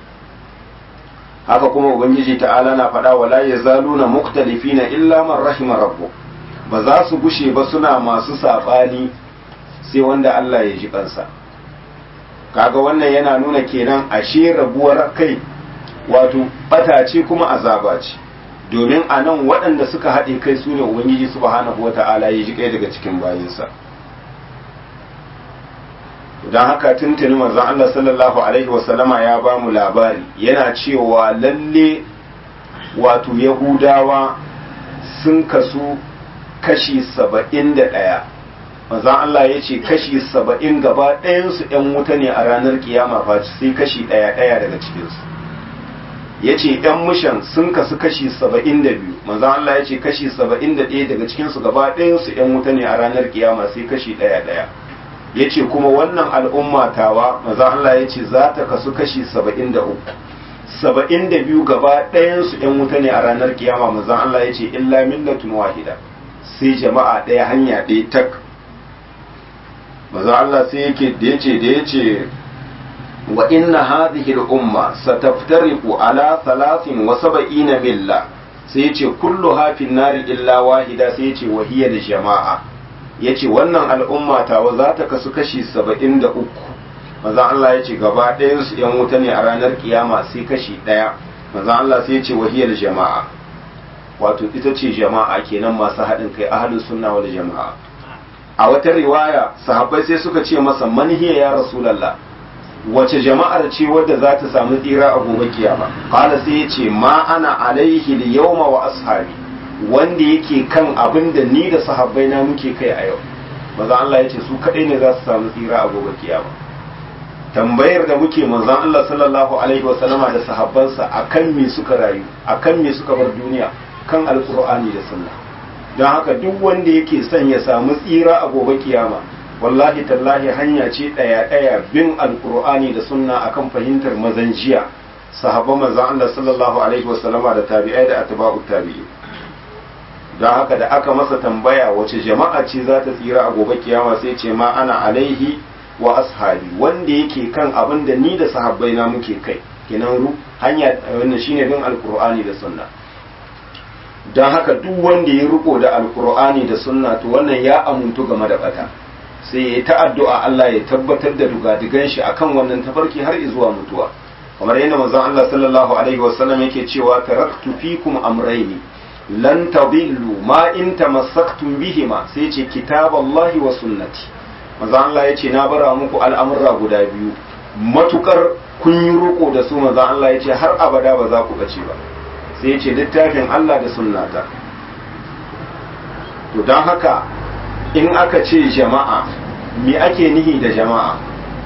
haka kuma ubangiji ta'ala na faɗa wala yazaluna muktalifina illa man rahima rabbuk ba za su gushe ba suna masu saɓani sai wanda Allah ya ji kansa kaga wannan yana nuna kenan ashe rabuwar kai wato bata ce kuma azaba ce domin a nan waɗanda suka haɗe kai su ne ubangiji subhanahu wata'ala ya ji kai daga cikin bayinsa don haka tuntuni manzon Allah sallallahu alaihi wasallama ya ba mu labari yana cewa lalle wato yahudawa sun kasu kashi saba'in da ɗaya manzon Allah ya ce kashi saba'in gaba ɗayansu ‘yan wuta ne a ranar kiyama faci sai kashi ɗaya ɗaya daga cikinsu ya ce ‘yan mushan sun kasu kashi saba'in da biyu manzon Allah ya ce kashi saba'in da ɗaya daga cikinsu gaba ɗayansu ‘yan wuta ne a ranar kiyama sai kashi ɗaya ɗaya ya ce kuma wannan al'umma tawa maza Allah ya ce za ta kasu kashi saba'in da uku saba'in da biyu gaba ɗayansu ‘yan wuta ne a ranar kiyama maza Allah ya ce illa millatun wahida sai jama'a ɗaya hanya ɗaya tak maza Allah sai yake da ya ce da ya ce wa inna hadhihi al-umma sataftariqu ala thalathin wa sab'ina milla sai ya ce kullu hafin nari illa wahida sai ya ce wahiyar jama'a ya ce wannan al'umma tawa za ta kasu kashi saba'in da uku maza Allah ya ce gaba ɗayansu ‘yan wuta ne a ranar kiyama sai kashi ɗaya maza Allah sai ya ce wahiyar jama'a wato ita ce jama'a kenan masu haɗin kai ahalin sunna wal jama'a a wata riwaya sahabbai sai suka ce masa manhiya ya rasulallah wace jama'ar ce wadda za ta samu tsira a gobe kiyama qala sai ya ce ma ana alaihi yawma wa ashabi wanda yake kan abin da ni da sahabbai na muke kai a yau maza Allah ya ce su kaɗai ne za su samu tsira a gobe kiyama tambayar da muke manzon Allah sallallahu alaihi wasallama da sahabbansa akan me suka rayu akan me suka bar duniya kan alqur'ani da sunna don haka duk wanda yake son ya samu tsira a gobe kiyama wallahi tallahi hanya ce ɗaya ɗaya bin alqur'ani da sunna akan fahimtar mazan jiya sahabban manzon Allah sallallahu alaihi wasallama da tabi'ai da atba'ut tabi'in don haka da aka masa tambaya wace jama'a ce za ta tsira a gobe kiyama sai ce ma ana alaihi wa ashabi wanda yake kan abin da ni da sahabbai na muke kai kenan ru hanya wannan shine bin alqur'ani da sunna don haka duk wanda ya riko da alqur'ani da sunna to wannan ya amuntu game da bata sai ya ta addu'a Allah ya tabbatar da dugadigan shi akan wannan tafarki har zuwa mutuwa kamar yadda manzon Allah sallallahu alaihi wasallam yake cewa taraktu fikum amrayni lan tadillu ma in tamassaktum bihima sai ce kitaballahi wa sunnati manzo Allah yace na bara muku al'amurra guda biyu matukar kun yi roko da su manzo Allah yace har abada ba za ku bace ba sai yace littafin Allah da sunnata to dan haka in aka ce jama'a me ake nihi da jama'a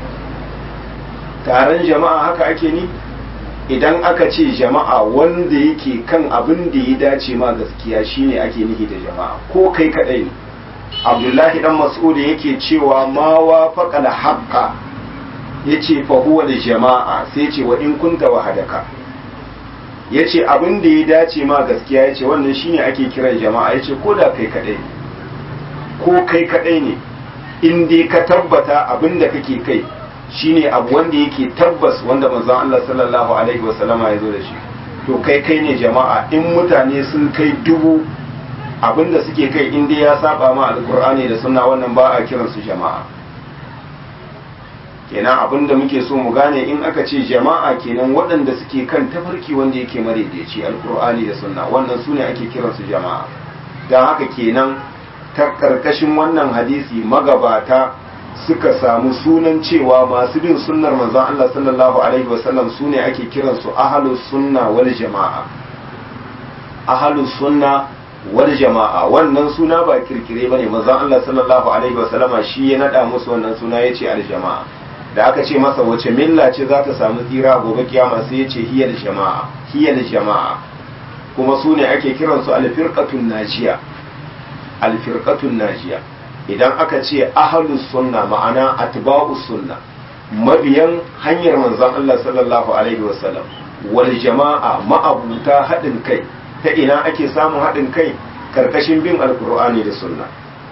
taron jama'a haka ake ni idan aka ce jama'a wanda yake kan abin da ya dace ma gaskiya shine ake nihi da jama'a ko kai kadai ne abdullahi dan mas'ud yake cewa ma wa faqal haqqa yace fa huwa da jama'a sai ce wa in kunta wahadaka yace abin da ya dace ma gaskiya yace wannan shine ake kiran jama'a yace ko da kai kadai ko kai kadai ne in dai ka tabbata abin da kake kai shine abu wanda yake tabbas wanda manzon Allah sallallahu alaihi wasallama ya zo da shi to kai kai ne jama'a in mutane sun kai dubu abinda suke kai in dai ya saba ma alkur'ani da sunna wannan ba a kiran su jama'a kenan abinda muke so mu gane in aka ce jama'a kenan waɗanda suke kan tafarki wanda yake madaidaici alkur'ani da sunna wannan su ne ake kiran su jama'a don haka kenan ta karkashin wannan hadisi magabata suka samu sunan cewa masu bin sunnar manzon Allah sallallahu alaihi wasallam su ne ake kiransu ahalus sunna wal jama'a ahalus sunna wal jama'a wannan suna ba kirkire bane manzon Allah sallallahu alaihi wasallama shi ya nada musu wannan suna yace al jama'a da aka ce masa wace milla ce za ta samu tsira gobe kiyama sai yace hiyal jama'a hiyal jama'a kuma su ne ake kiransu al firqatun najiya al firqatun najiya idan aka ce ahalus sunna ma'ana atba'us sunna mabiyan hanyar manzon Allah sallallahu alaihi wasallam wal jama'a ma'abuta haɗin kai ta ina ake samun haɗin kai karkashin bin alkur'ani da sunna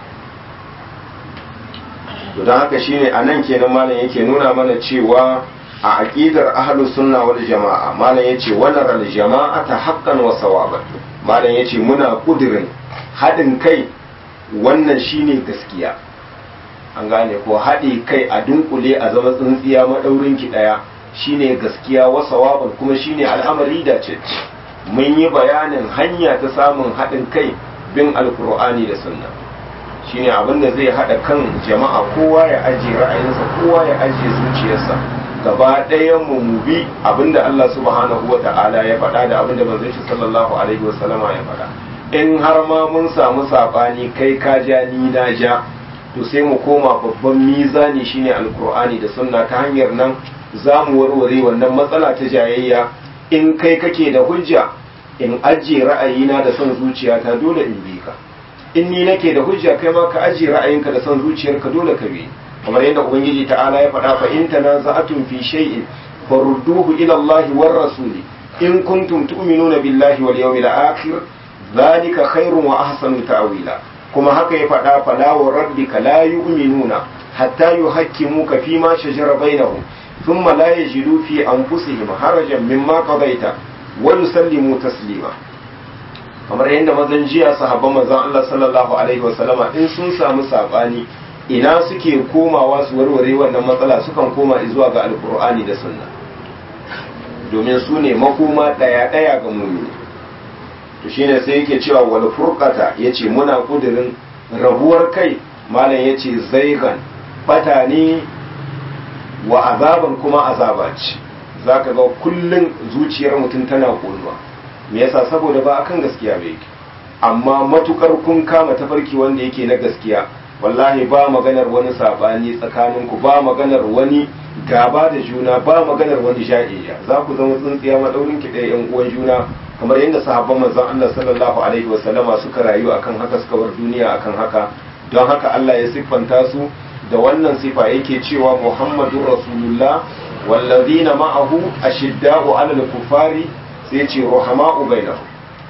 to don haka shine a nan kenan malam yake nuna mana cewa a aqidar ahlus sunna wal jama'a malam yace wannan al jama'ata haqqan wa sawaban malam yace muna kudirin haɗin kai wannan shine gaskiya an gane ko haɗe kai a dunkule a zama tsintsiya maɗaurin ki ɗaya shine gaskiya wasa waban kuma shine al'amari da ce mun yi bayanin hanya ta samun haɗin kai bin alkur'ani da sunna shine abin da zai haɗa kan jama'a kowa ya ajiye ra'ayinsa kowa ya ajiye zuciyarsa gaba ɗayan mu mu bi abinda Allah subhanahu wa ta'ala ya faɗa da abinda manzon shi sallallahu alaihi wa sallama ya faɗa in har ma mun samu saɓani kai ka ja ni na ja to sai mu koma babban mizani shine alkur'ani da sunna ta hanyar nan za mu warware wannan matsala ta jayayya in kai kake da hujja in ajiye ra'ayina da son zuciyata dole in bi ka in ni nake da hujja kai ma ka ajiye ra'ayinka da son zuciyarka dole ka bi kamar yadda ubangiji ta'ala ya faɗa fa in tanaza'atum fi shay'in farudduhu ila Allah war rasuli in kuntum tu'minuna billahi wal yawmil akhir zalika khairun wa ahsanu ta'wila kuma haka ya faɗa fala wa rabbika la yu'minuna hatta yuhakkimuka fi ma shajara bainahum thumma la yajidu fi anfusihim harajan mimma qadaita wa yusallimu taslima kamar yadda mazan jiya sahabban manzon Allah sallallahu alaihi wa sallama in sun samu sabani ina suke komawa su warware wannan matsala sukan koma zuwa ga alkur'ani da sunna domin su ne makoma ɗaya ɗaya ga mumini to shine sai yake cewa wal furqata yace muna kudirin rabuwar kai malam yace zaigan bata ne wa azaban kuma azaba ce zaka ga kullun zuciyar mutum tana konuwa me yasa saboda ba akan gaskiya ba yake amma matukar kun kama tafarki wanda yake na gaskiya wallahi ba maganar wani sabani tsakaninku ba maganar wani gaba da juna ba maganar wani ja'iyya za ku zama tsintsiya madaurin ki ɗaya yan uwan juna kamar yadda sahabban manzon Allah sallallahu alaihi wasallama suka rayu akan haka suka bar duniya akan haka don haka Allah ya siffanta su da wannan sifa yake cewa Muhammadur Rasulullah wallazina ma'ahu ashidda'u 'alal kufari sai ce ruhama'u bainahum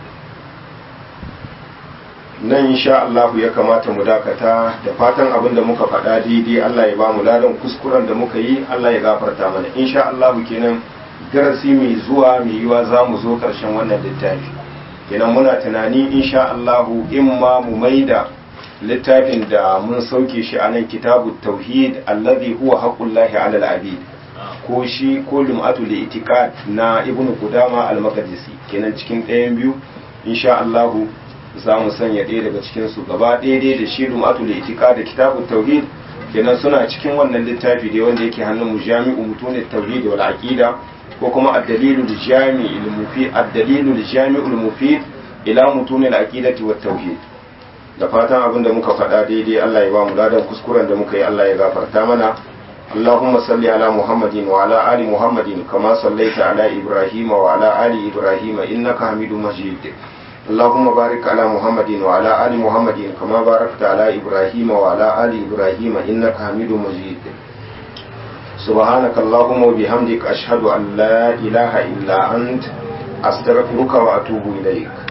nan insha Allah ya kamata mu dakata da fatan abin da muka faɗa daidai Allah ya ba mu ladan kuskuren da muka yi Allah ya gafarta mana insha Allah kenan darasi mai zuwa mai yiwa za mu zo ƙarshen wannan littafi kenan muna tunani insha Allah in ma mu maida littafin da mun sauke shi a nan kitabu tauhid allazi huwa haqqullahi alal abid ko shi ko lum'atu li itiqad na ibnu qudama al-maqdisi kenan cikin ɗayan biyu insha Allah za mu sanya ɗaya daga cikin su gaba ɗaya da shi lumatul itika da kitabut tauhid kenan suna cikin wannan littafi dai wanda yake hannun mu jami'u mutunit tauhid wal aqida ko kuma ad-dalilul jami'ul mufid ad-dalilul jami'ul mufid ila mutunil aqidati wat tauhid da fatan abin da muka faɗa daidai Allah ya ba mu ladan kuskuren da muka yi Allah ya gafarta mana اللهم صل على محمد وعلى آل محمد كما صليت على إبراهيم وعلى آل إبراهيم إنك حميد مجيد اللهم بارك على محمد وعلى آل محمد كما باركت على إبراهيم وعلى آل إبراهيم إنك حميد مجيد سبحانك اللهم وبحمدك أشهد أن لا إله إلا أنت أستغفرك وأتوب إليك